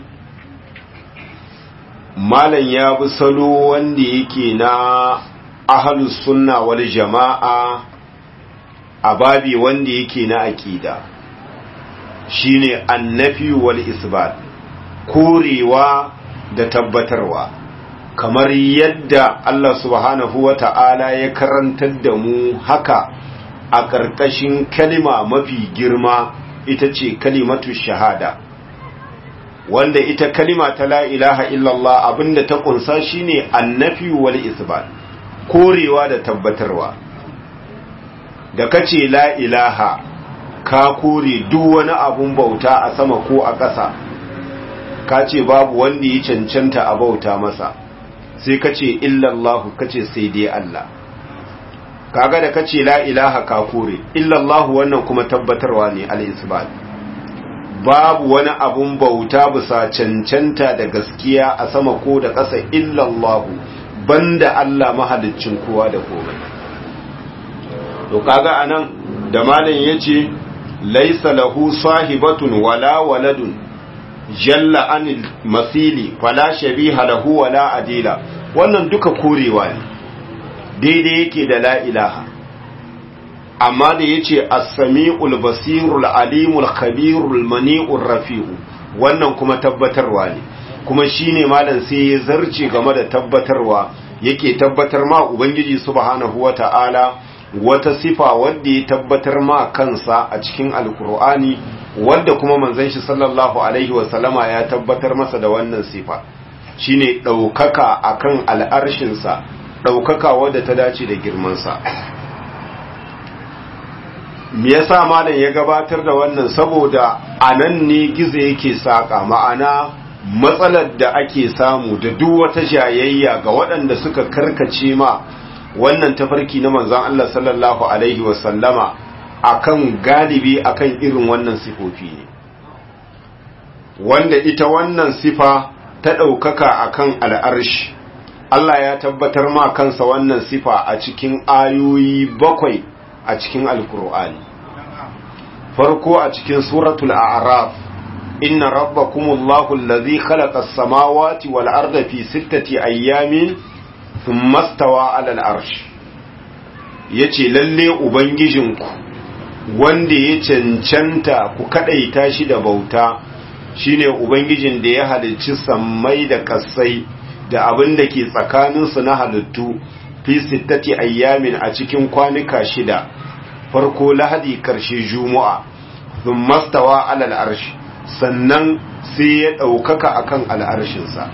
malam ya bi salo wanda yake na ahalus sunna wal jama'a a babi wanda yake na aƙida shine annafi wal isbat korewa da tabbatarwa kamar yadda Allah subhanahu wa ta'ala ya karantar da mu haka a ƙarƙashin kalima mafi girma ita ce kalimatu shahada wanda ita kalima ta la ilaha illallah abinda ta kunsa shine annafi wal isbat korewa da tabbatarwa da kace la ilaha ka kore duk wani abun bauta a sama ko a ƙasa ka ce babu wanda ya cancanta a bauta masa sai kace illallahu kace sai dai Allah kaga da kace la ilaha ka kore illallahu wannan kuma tabbatarwa ne al-isbat babu wani abun bauta bisa cancanta da gaskiya a sama ko da ƙasa illallahu banda Allah mahaliccin kowa da komai to kaga anan da malam yace laysa lahu sahibatun wala waladun jalla anil masili fala shabiha lahu wala adila wannan duka korewa ne daidai yake da la ilaha amma da yace as-sami'ul basirul alimul khabirul mani'ur rafi'u wannan kuma tabbatarwa ne kuma shine malam sai ya zarce game da tabbatarwa yake tabbatar ma ubangiji subhanahu wata'ala wata sifa wadda ya tabbatar ma kansa a cikin alkur'ani wadda kuma manzon shi sallallahu alaihi wasallama ya tabbatar masa da wannan sifa shine ɗaukaka akan al'arshinsa ɗaukaka wadda ta dace da girmansa me yasa malam ya gabatar da wannan saboda anan ne gizo yake saka ma'ana matsalar da ake samu da duk wata jayayya ga waɗanda suka karkace ma wannan tafarki na manzon Allah sallallahu alaihi wasallama akan galibi akan irin wannan sifofi ne wanda ita wannan sifa ta ɗaukaka akan al'arshi Allah ya tabbatar ma kansa wannan sifa a cikin ayoyi bakwai a cikin alkur'ani farko a cikin suratul a'raf inna rabbakumullahu allazi khalaqa as-samawati wal arda fi sittati ayyamin thumma stawa 'ala al-arsh yace lalle ubangijinku wanda ya cancanta ku kadaita shi da bauta shine ubangijin da ya halicci sammai da kasai da abin da ke tsakaninsu na halittu fi sittati ayyamin a cikin kwanuka shida farko lahadi karshe juma'a sun mastawa alal arshi sannan sai ya ɗaukaka akan al'arshinsa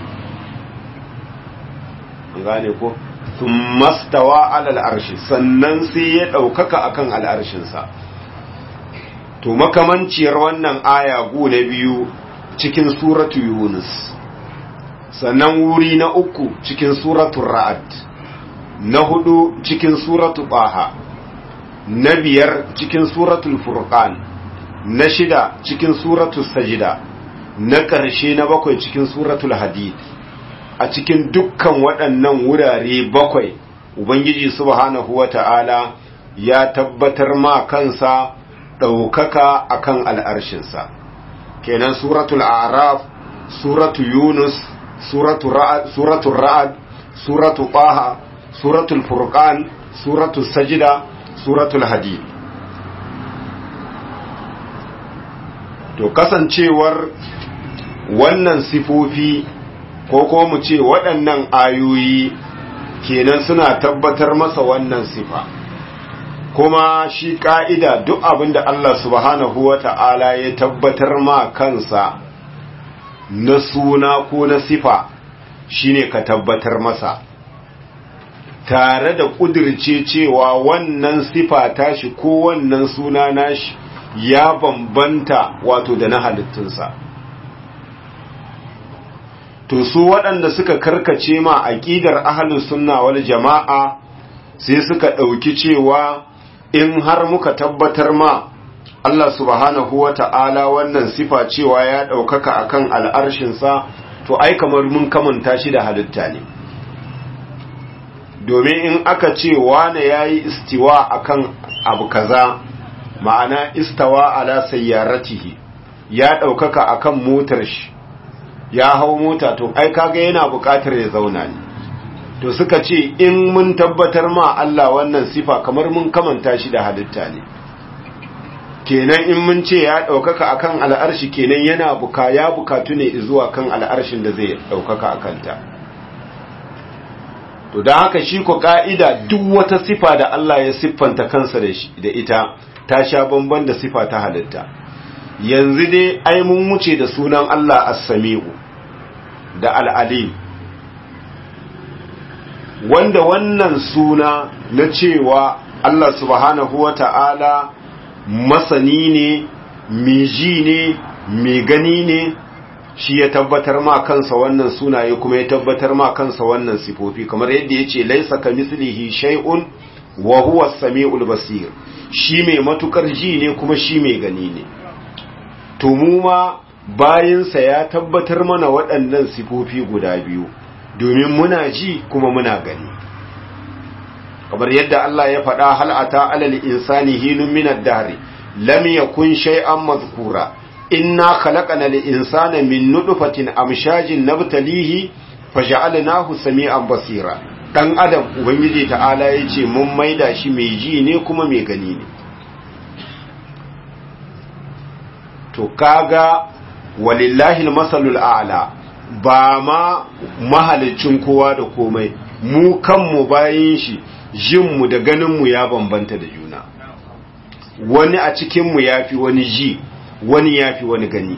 gane ko sun mastawa alal arshi sannan sai ya ɗaukaka akan al'arshinsa to makamanciyar wannan aya gu na biyu cikin suratu yunus sannan wuri na uku cikin suratu ra'ad na hudu cikin suratu baha na biyar cikin suratul furqan na shida cikin suratul sajida na ƙarshe na bakwai cikin suratul hadid a cikin dukkan waɗannan wurare bakwai ubangiji subhanahu wata'ala ya tabbatar ma kansa ɗaukaka akan al'arshinsa kenan suratul araf suratul yunus suratul ra'ad suratul ra'ad suratul taha suratul furqan suratul sajida suratul hadid to kasancewar wannan sifofi ko ko mu ce waɗannan ayoyi kenan suna tabbatar masa wannan sifa kuma shi ka'ida duk abin da Allah subhanahu wa ta'ala ya tabbatar ma kansa na suna ko na sifa shine ka tabbatar masa tare da ƙudirce cewa wannan sifa tashi ko wannan suna nashi ya bambanta wato da na halittunsa to su waɗanda suka karkace ma aƙidar ahlus sunna wal jama'a sai suka ɗauki cewa in har muka tabbatar ma Allah subhanahu wa ta'ala wannan sifa cewa ya ɗaukaka akan al'arshinsa to ai kamar mun kamanta shi da halitta ne domin in aka ce wane ya yi istiwa akan abu kaza ma'ana istawa ala sayyaratihi ya ɗaukaka akan motar shi ya hau mota to ai kaga yana buƙatar ya zauna ne to suka ce in mun tabbatar ma Allah wannan sifa kamar mun kamanta shi da halitta ne kenan in mun ce ya ɗaukaka akan al'arshi kenan yana buka ya bukatu ne zuwa kan al'arshin da zai ɗaukaka a kanta to da haka shi ko ka'ida duk wata sifa da Allah ya siffanta kansa da ita ta sha bamban da sifa ta halitta yanzu dai ai mun wuce da sunan Allah as-sami'u da al-alim wanda wannan suna na cewa Allah subhanahu wa ta'ala masani ne miji ne mai gani ne shi ya tabbatar ma kansa wannan sunaye kuma ya tabbatar ma kansa wannan sifofi kamar yadda ya ce laisa ka mislihi shay'un wa huwa samiul basir shi mai matukar ji ne kuma shi mai gani ne to mu ma bayinsa ya tabbatar mana waɗannan sifofi guda biyu domin muna ji kuma muna gani kamar yadda Allah ya faɗa hal ata alal insani hinun min ad-dahr lam yakun shay'an madhkura inna khalaqna al-insana min nutfatin amshajin nabtalihi faj'alnahu sami'an basira dan adam ubangiji ta'ala yace mun maida shi mai ji ne kuma mai gani ne to kaga walillahi al-masalul a'la ba ma mahalicin kowa da komai mu kanmu bayin shi jinmu da ganinmu ya bambanta da juna wani a cikinmu ya fi wani ji wani ya fi wani gani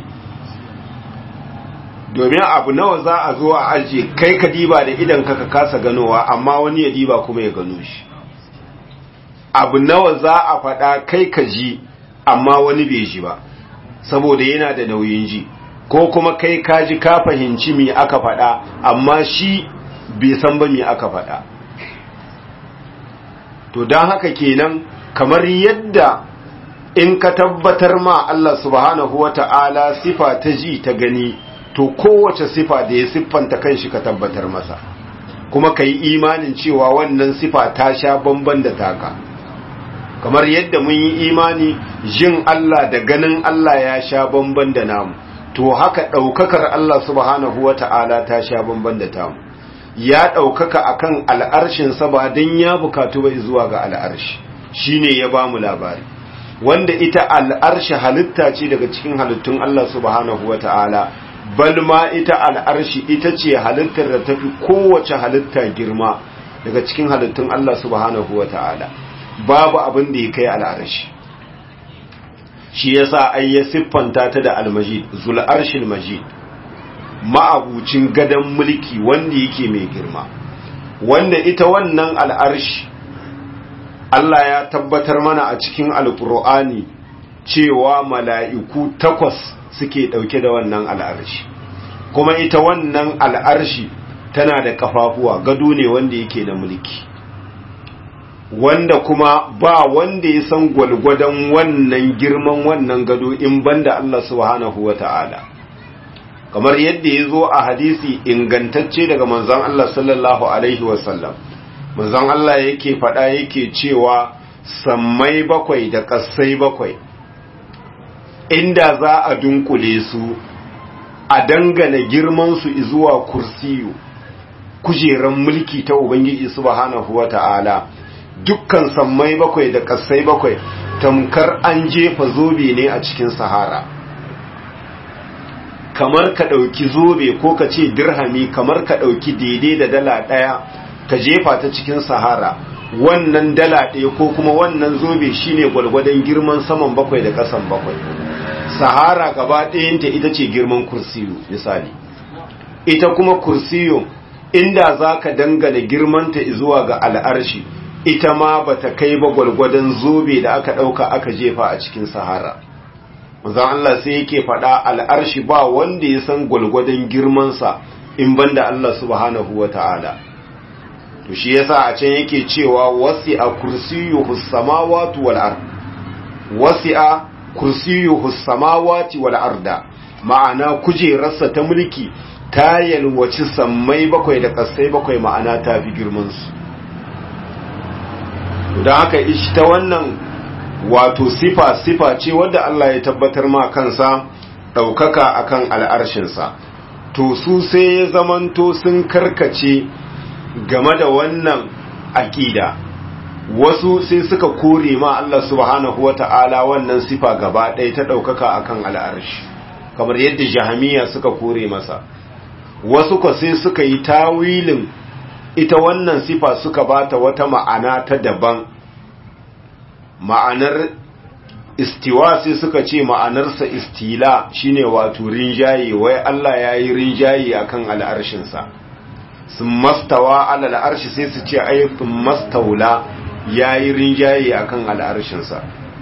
domin abu nawa za a zo a ajiye kai ka diba da idan ka kasa ganowa amma wani ya diba kuma ya gano shi abu nawa za a faɗa kai ka ji amma wani bai ji ba saboda yana da nauyin ji ko kuma kai kaji ka fahimci me aka faɗa amma shi bai san ba me aka faɗa to don haka kenan kamar yadda in ka tabbatar ma Allah subhanahu wa ta'ala sifa ta ji ta gani to kowace sifa da ya siffanta kanshi ka tabbatar masa kuma ka yi imanin cewa wannan sifa ta sha bamban da taka kamar yadda mun yi imani jin Allah da ganin Allah ya sha bamban da namu to haka ɗaukakar Allah subhanahu wa ta'ala ta sha bamban da tamu ya ɗaukaka akan al'arshinsa ba don ya bukatu bai zuwa ga al'arshi shi ne ya ba mu labari wanda ita al'arshi halitta ce daga cikin halittun Allah subhanahu wa ta'ala bal ma ita al'arshi ita ce halittar da tafi kowace halitta girma daga cikin halittun Allah subhanahu wa ta'ala babu abin da ya kai al'arshi shi yasa ai ya siffanta ta da al-majid zul arshil majid ma'abucin gadon mulki wanda yake mai girma wanda ita wannan al'arshi Allah ya tabbatar mana a cikin alƙur'ani cewa mala'iku takwas suke ɗauke da wannan al'arshi kuma ita wannan al'arshi tana da ƙafafuwa gado ne wanda yake da mulki wanda kuma ba wanda ya san gwalgwadon wannan girman wannan gado in banda Allah subhanahu wa ta'ala kamar yadda ya zo a hadisi ingantacce daga manzon Allah sallallahu Alaihi wasallam manzon Allah yake faɗa yake cewa sammai bakwai da ƙasai bakwai inda za a dunkule su a dangana girmansu zuwa kursiyu kujeran mulki ta Ubangiji subhanahu wa ta'ala dukkan sammai bakwai da ƙasai bakwai tamkar an jefa zobe ne a cikin sahara kamar ka ɗauki zobe ko ka ce dirhami kamar ka ɗauki daidai da dala ɗaya ka jefa ta cikin sahara wannan dala ɗaya ko kuma wannan zobe shine gwalgwadon girman saman bakwai da ƙasan bakwai sahara gaba ɗayanta ita ce girman kursiyo misali ita kuma kursiyo inda za ka dangana girmanta zuwa ga al'arshi ita ma ba ta kai ba gwalgwadon zobe da aka ɗauka aka jefa a cikin sahara manzon Allah sai yake faɗa al'arshi ba wanda ya san gwalgwadon girmansa in banda Allah subhanahu wa ta'ala to shi yasa a can yake cewa wasi'a kursiyuhu samawati wal ard wasi'a kursiyuhu samawati wal arda ma'ana kujerarsa ta mulki ta yalwaci sammai bakwai da kasai bakwai ma'ana ta fi girman su don haka ishi ta wannan wato sifa sifa ce wadda Allah ya tabbatar ma kansa ɗaukaka akan al'arshinsa to su sai ya zamanto sun karkace game da wannan aƙida wasu sai suka kore ma Allah subhanahu wata'ala wannan sifa gaba ɗaya ta ɗaukaka akan al'arshi kamar yadda jahamiya suka kore masa wasu ko sai suka yi tawilin ita wannan sifa suka bata wata ma'ana ta daban ma'anar istiwa sai suka ce ma'anarsa istila shine wato rinjaye wai Allah ya yi rinjaye akan al'arshinsa sun mastawa alal arshi sai su ce ai sun mastaula ya yi rinjaye akan al'arshinsa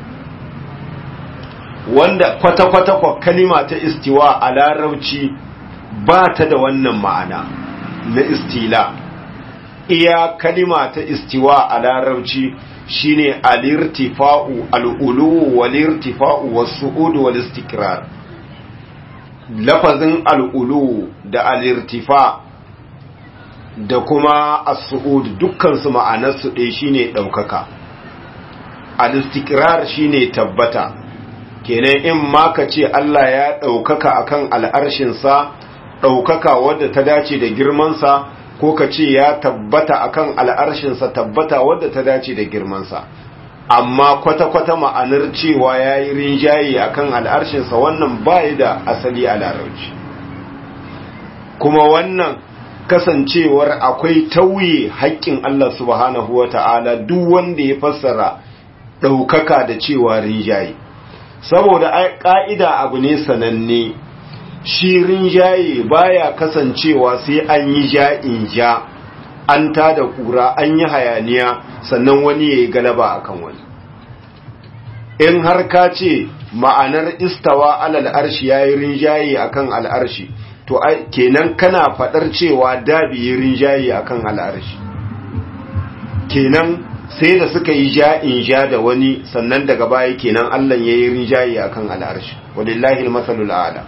wanda kwata-kwata kwa kalima ta istiwa a larabci ba ta da wannan ma'ana na istila iya kalima ta istiwa a larabci shine al-irtifa'u al-ulu wal-irtifa'u was-su'ud wal-istikrar lafazin al-ulu da al-irtifa da kuma as-su'ud dukkan su ma'anar su ɗaya shine daukaka al-istikrar shine tabbata kenan in ma ka ce Allah ya daukaka akan al'arshin sa daukaka wadda ta dace da girman sa ko ka ce ya tabbata akan al'arshinsa tabbata wadda ta dace da girmansa amma kwata-kwata ma'anar cewa ya yi rinjaye akan al'arshinsa wannan bayi da asali a larauci kuma wannan kasancewar akwai tauye haƙƙin Allah subhanahu wa ta'ala duk wanda ya fassara ɗaukaka da cewa rinjaye saboda ƙa'ida abu ne sananne shi rinjaye baya kasancewa sai an yi ja in ja an tada kura an yi hayaniya sannan wani ya yi galaba akan wani in har ka ce ma'anar istawa alal arshi yayi rinjaye akan al'arshi to ai kenan kana fadar cewa da bi rinjaye akan al'arshi kenan sai da suka yi ja'in ja da wani sannan daga baya kenan Allah yayi rinjaye akan al'arshi walillahi al-masalul a'la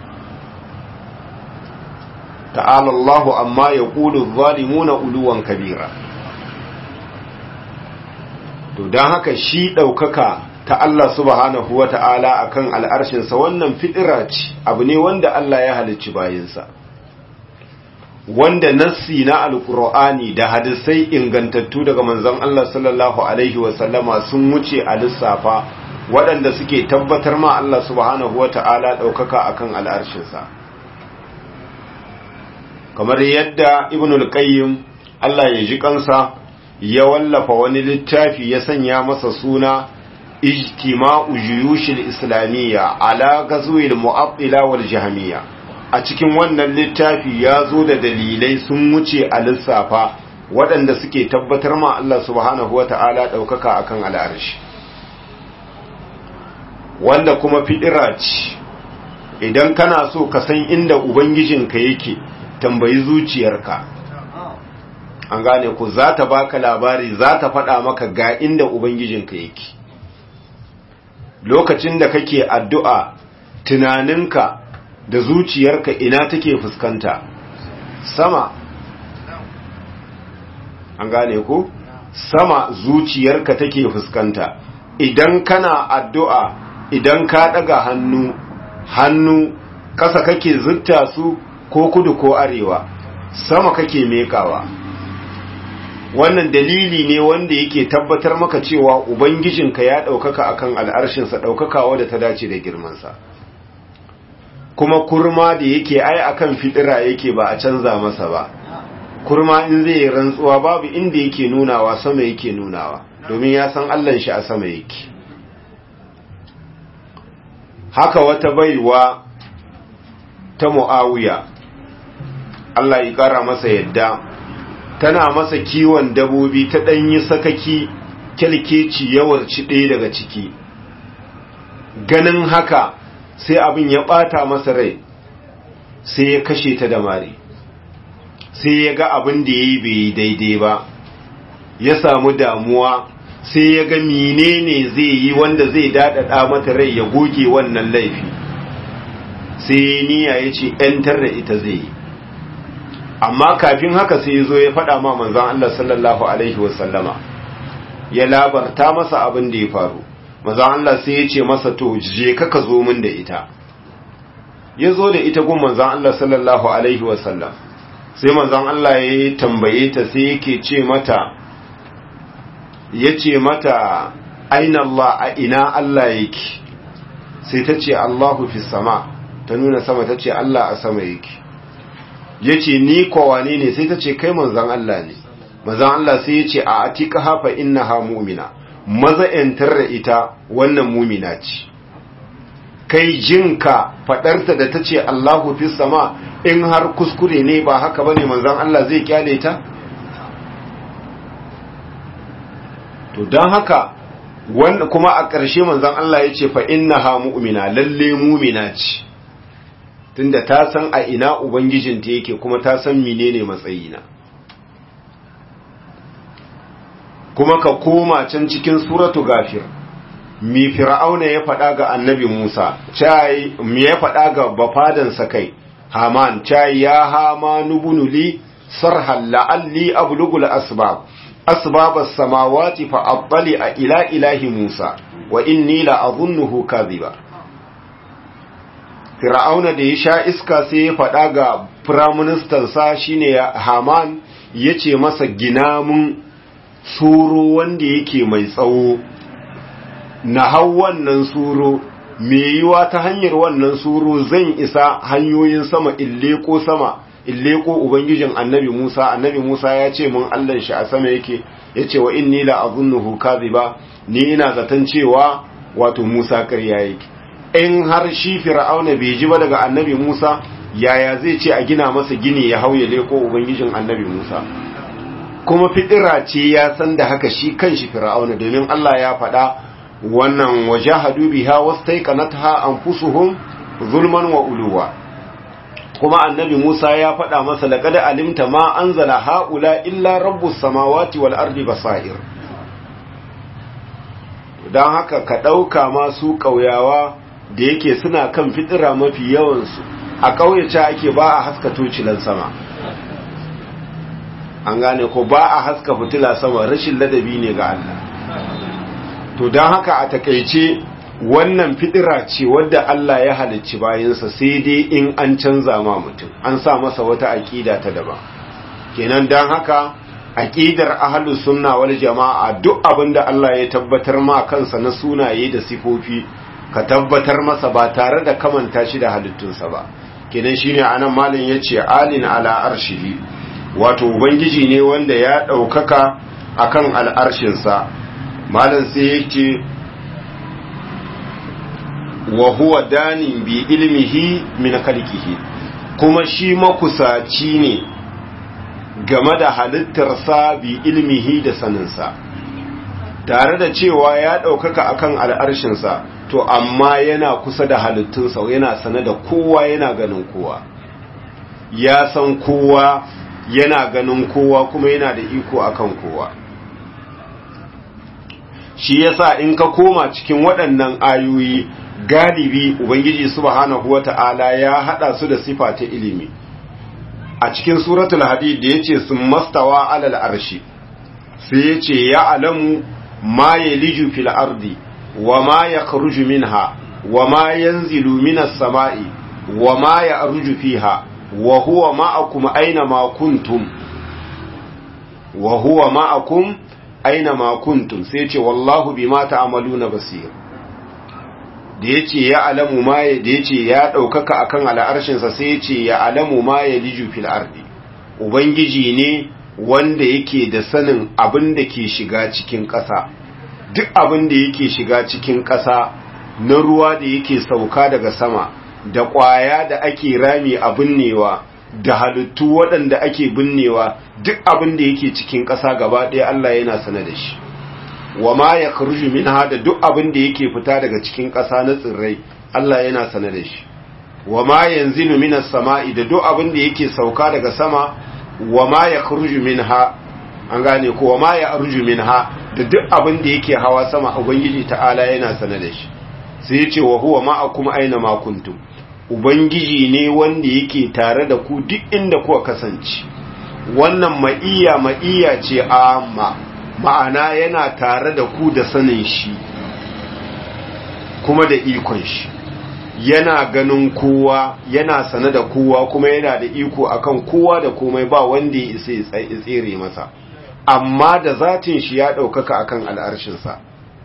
ta'ala Allahu amma yaqulu adh-dhalimuna uluwan kabira to dan haka shi daukaka ta Allah subhanahu wata'ala akan al'arshin sa wannan fitira ce abu ne wanda Allah ya halicci bayinsa wanda nassi na alkur'ani da hadisai ingantattu daga manzon Allah sallallahu alaihi wasallama sun wuce a lissafa waɗanda suke tabbatar ma Allah subhanahu wata'ala ɗaukaka akan al'arshinsa kamar yadda ibnul qayyim Allah ya ji kansa ya wallafa wani littafi ya sanya masa suna ijtima'u juyushil islamiyya ala ghazwil mu'attila wal jahmiyya a cikin wannan littafi ya zo da dalilai sun wuce a lissafa waɗanda suke tabbatar ma Allah subhanahu wa ta'ala ɗaukaka a kan al'arshi wanda kuma fiɗira ce idan kana so ka san inda Ubangijinka yake tambayi zuciyarka an gane ku za ta baka labari za ta faɗa maka ga inda Ubangijinka yake lokacin da kake addu'a tunaninka da zuciyarka ina take fuskanta sama an gane ku sama zuciyarka take fuskanta idan kana addu'a idan ka daga hannu hannu kasa kake zutta su ko kudu ko arewa sama kake mekawa wannan dalili ne wanda yake tabbatar maka cewa ubangijinka ya ɗaukaka akan al'arshinsa ɗaukakawa da ta dace da girmansa kuma kurma da yake ai akan fitira yake ba a canza masa ba kurma in zai yi rantsuwa babu inda yake nunawa sama yake nunawa domin ya san allan shi a sama yake haka wata baiwa ta mu'awiya Allah ya kara masa yadda tana masa kiwon dabobi ta ɗanyi sakaki kyalkeci yawarci ɗaya daga ciki ganin haka sai abin ya ɓata masa rai sai ya kashe ta da mari sai ya ga abin da ya yi bai yi daidai ba ya samu damuwa sai ya ga menene zai yi wanda zai daɗaɗa mata rai ya goge wannan laifi sai ya niya ya ce ‘yantar da ita zai yi amma kafin haka sai ya zo ya faɗa ma manzan Allah sallallahu Alaihi wasallama ya labarta masa abin da ya faru manzan Allah sai ya ce masa to je ka zo min da ita ya zo da ita gun manzan Allah sallallahu Alaihi wasallam sai manzan Allah ya tambaye ta sai yake ce mata ya ce mata aina Allah a ina Allah yake sai ta ce Allahu fi sama ta nuna sama ta ce Allah a sama yake ya ce ni kowane ne sai ta ce kai manzan Allah ne manzan Allah sai ya ce a atika hafa inna ha mumina maza ‘yantar da ita wannan mumina ce kai jinka faɗarta da ta ce Allahu fi sama in har kuskure ne ba haka ba ne manzan Allah zai kyale ta? to don haka wanda kuma a ƙarshe manzan Allah ya ce fa'inna ha mu'mina lalle mumina ce tunda ta san a ina Ubangijinta yake kuma ta san menene matsayina kuma ka koma can cikin suratu gafir mi fir'auna ya faɗa ga annabi Musa cai mi ya faɗa ga bafadansa kai Haman cai ya Hamanu bunuli sarhal la'alli ablugul asbab أسباب السماوات فأطلع إلى إله موسى وإني لأظنه كاذبا Fir'auna da ya sha iska sai ya faɗa ga firaministansa shine Haman ya ce masa gina mun suro wanda yake mai tsawo na hau wannan suro me yiwa ta hanyar wannan suro zan isa hanyoyin sama ille ko sama ille ko ubangijin annabi Musa annabi Musa ya ce mun Allah shi a sama yake yace wa inni la azunnuhu kadhiba ni ina zaton cewa wato Musa ƙarya yake in har shi fir'auna bai ji ba daga annabi Musa yaya zai ce a gina masa gini ya hauye leko ubangijin annabi Musa kuma fitira ce ya san da haka shi kanshi fir'auna domin Allah ya faɗa wannan wajahadu biha wastaiqanatha anfusuhum zulman wa uluwa kuma annabi Musa ya faɗa masa laqad alimta ma anzala haula illa rabbus samawati wal ardi basair dan haka ka dauka masu kauyawa da yake suna kan fitira mafi yawan su a kauyace ake ba a haska tocilan sama an gane ko ba a haska fitila sama rashin ladabi ne ga Allah to dan haka a takeice wannan fidira ce wadda Allah ya halicci bayansa sai dai in an canza ma mutum an sa masa wata aƙida ta daban kenan don haka aƙidar ahlus sunna wal jama'a duk abin da Allah ya tabbatar ma kansa na sunaye da sifofi ka tabbatar masa ba tare da kamanta shi da halittunsa ba kenan shine anan malin yace alin ala arshihi wato ubangiji ne wanda ya ɗaukaka akan al'arshinsa malin sai yake wa huwa danin bi ilmihi min khalqihi kuma shi makusaci ne game da halittarsa bi ilmihi da saninsa tare da cewa ya ɗaukaka akan al'arshinsa to amma yana kusa da halittunsa yana sane da kowa yana ganin kowa ya san kowa yana ganin kowa kuma yana da iko akan kowa shi yasa in ka koma cikin waɗannan ayoyi galibi ubangiji subhanahu wata'ala ya hada su da sifa ta ilimi a cikin suratul hadid da yace sun mastawa alal arshi sai yace ya alamu ma yaliju fil ardi wa ma yakhruju minha wa ma yanzilu minas sama'i wa ma ya'ruju fiha wa huwa ma'akum aina ma kuntum wa huwa ma'akum aina ma kuntum sai yace wallahu bima ta'maluna basir da ya ce ya alamu ma ya da ya ce ya ɗaukaka a kan al'arshinsa sai ya ce ya alamu ma ya liju fil ardi ubangiji ne wanda yake da sanin abin da ke shiga cikin ƙasa duk abin da yake shiga cikin ƙasa na ruwa da yake sauka daga sama da ƙwaya da ake rami a binnewa da halittu waɗanda ake binnewa duk abin da yake cikin ƙasa gaba ɗaya Allah yana sane da shi wa ma ya kharuju minha da duk abin da yake fita daga cikin ƙasa na tsirrai Allah yana sane da shi wa ma yanzilu minas sama'i da duk abin da yake sauka daga sama wa ma ya kharuju minha an gane ko wa ma ya arju minha da duk abin da yake hawa sama ubangiji ta'ala yana sane da shi sai ya ce wa huwa ma'akum aina ma kuntum ubangiji ne wanda yake tare da ku duk inda kuka kasance wannan ma'iya ma'iya ce amma ma'ana yana tare da ku da sanin shi kuma da ikon shi yana ganin kowa yana sane da kowa kuma yana da iko akan kowa da komai ba wanda ya isa ya tsere masa amma da zatin shi ya ɗaukaka akan al'arshinsa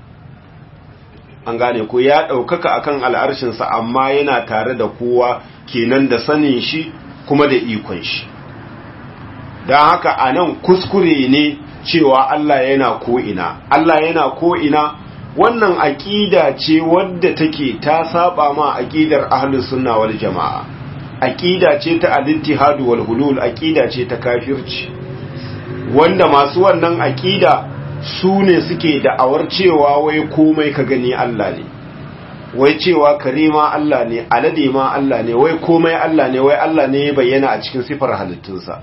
an gane ko ya ɗaukaka akan al'arshinsa amma yana tare da kowa kenan da sanin shi kuma da ikon shi don haka a nan kuskure ne cewa Allah yana ko'ina Allah yana ko'ina wannan aƙida ce wadda take ta saba ma aƙidar ahlus sunna wal jama'a aƙida ce ta al-ittihad wal hulul aƙida ce ta kafirci wanda masu wannan aƙida su ne suke da'awar cewa wai komai ka gani Allah ne wai cewa kare ma Allah ne alade ma Allah ne wai komai Allah ne wai Allah ne ya bayyana a cikin sifar halittunsa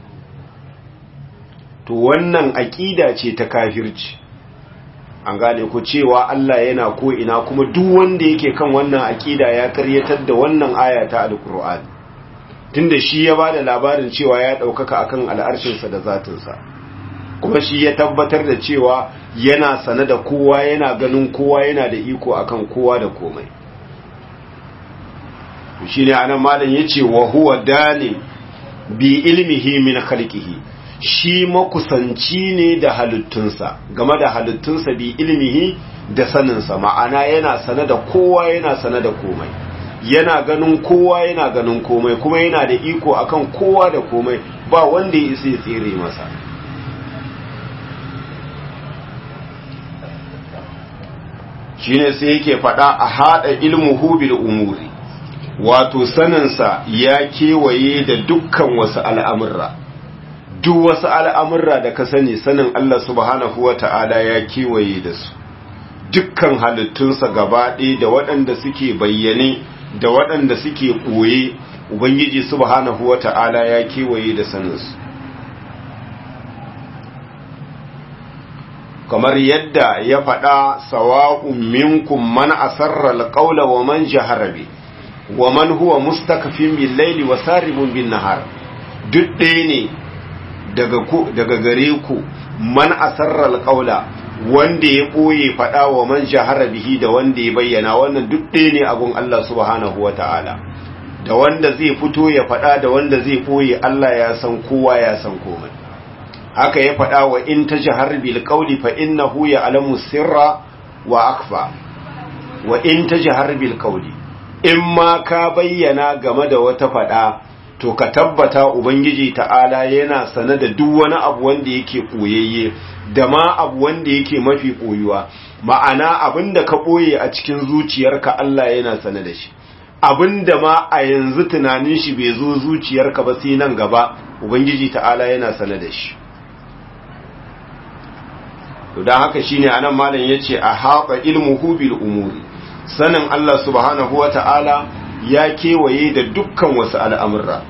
to wannan aƙida ce ta kafirci an gane ku cewa Allah yana ko ina kuma duk wanda yake kan wannan aƙida ya karyatar da wannan aya ta alqur'ani tunda shi ya bada labarin cewa ya ɗaukaka akan al'arshinsa da zatinsa kuma shi ya tabbatar da cewa yana sane da kowa yana ganin kowa yana da iko akan kowa da komai shi ne anan malam yace wa huwa dani bi ilmihi min khalqihi shi makusanci ne da halittunsa game da halittunsa bi ilmihi da saninsa ma'ana yana sane da kowa yana sane da komai yana ganin kowa yana ganin komai kuma yana da iko akan kowa da komai ba wanda ya isa ya tsere masa shine sai yake faɗa a haɗa ilmuhu bil umuri wato saninsa ya kewaye da dukkan wasu al'amurra duk wasu al'amurra da ka sani sanin Allah subhanahu wa ta'ala ya kewaye da su dukkan halittunsa gaba ɗaya da waɗanda suke bayyane da waɗanda suke ɓoye ubangiji subhanahu wata'ala ya kewaye da saninsu kamar yadda ya faɗa sawa'un minkum man asarra alqawla wa man jahara bi wa man huwa mustakfin bil layli wa saribun bin nahar duk ɗaya ne daga ku daga gare ku man asarra alqawla wanda ya ɓoye faɗa wa man jahara bihi da wanda ya bayyana wannan duk ɗaya ne abun Allah subhanahu wata'ala da wanda zai fito ya faɗa da wanda zai ɓoye Allah ya san kowa ya san komai haka ya faɗa wa in ta jihar bil qawli fa innahu ya'lamu sirra wa akfa wa in ta jihar bil qawli in ma ka bayyana game da wata faɗa to ka tabbata ubangiji ta'ala yana sane da duk wani abu wanda yake koyayye da ma abu wanda yake mafi koyuwa ma'ana abinda ka ɓoye a cikin zuciyarka Allah yana sane da shi abinda ma a yanzu tunanin shi bai zo zuciyarka ba sai nan gaba ubangiji ta'ala yana sane da shi to dan haka shine anan malam yace a haqa ilmuhu bil umuri sanin Allah subhanahu wata'ala ya kewaye da dukkan wasu al'amurra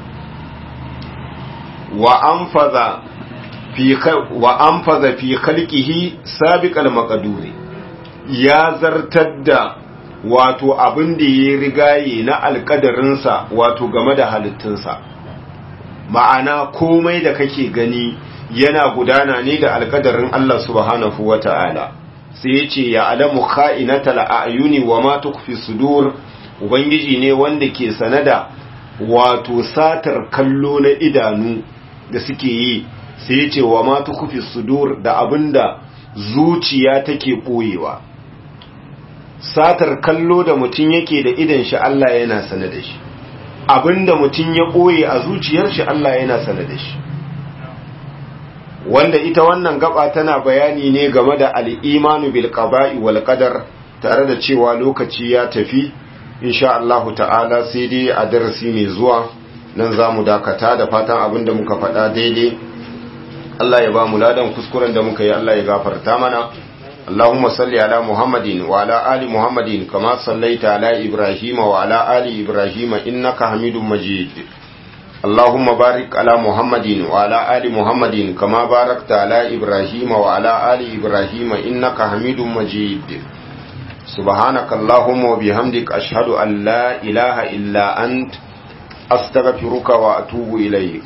wa anfaza fi wa anfaza fi khalqihi sabiqal maqduri ya zartar da wato abin da ya rigaye na alkadarinsa wato game da halittunsa ma'ana komai da kake gani yana gudana ne da alkadarin Allah subhanahu wa ta'ala sai ya ce ya alamu kha'inatal a'yuni wa ma tukfi sudur ubangiji ne wanda ke sanada wato satar kallo na idanu da suke yi sai ya ce wa ma tukfi sudur da abinda zuciya take boyewa satar kallo da mutum yake da idan shi Allah yana sane da shi abinda mutum ya boye a zuciyar shi Allah yana sane da shi wanda ita wannan gaba tana bayani ne game da al'imanu bil qada'i wal qadar tare da cewa lokaci ya tafi insha Allah ta'ala sai dai a darasi mai zuwa nan zamu dakata da fatan abinda muka faɗa daidai Allah ya ba mu ladan kuskuren da muka yi Allah ya gafarta mana اللهم صل على محمد وعلى آل محمد كما صليت على إبراهيم وعلى آل إبراهيم إنك حميد مجيد اللهم بارك على محمد وعلى آل محمد كما باركت على إبراهيم وعلى آل إبراهيم إنك حميد مجيد سبحانك اللهم وبحمدك أشهد أن لا إله إلا أنت أستغفرك وأتوب إليك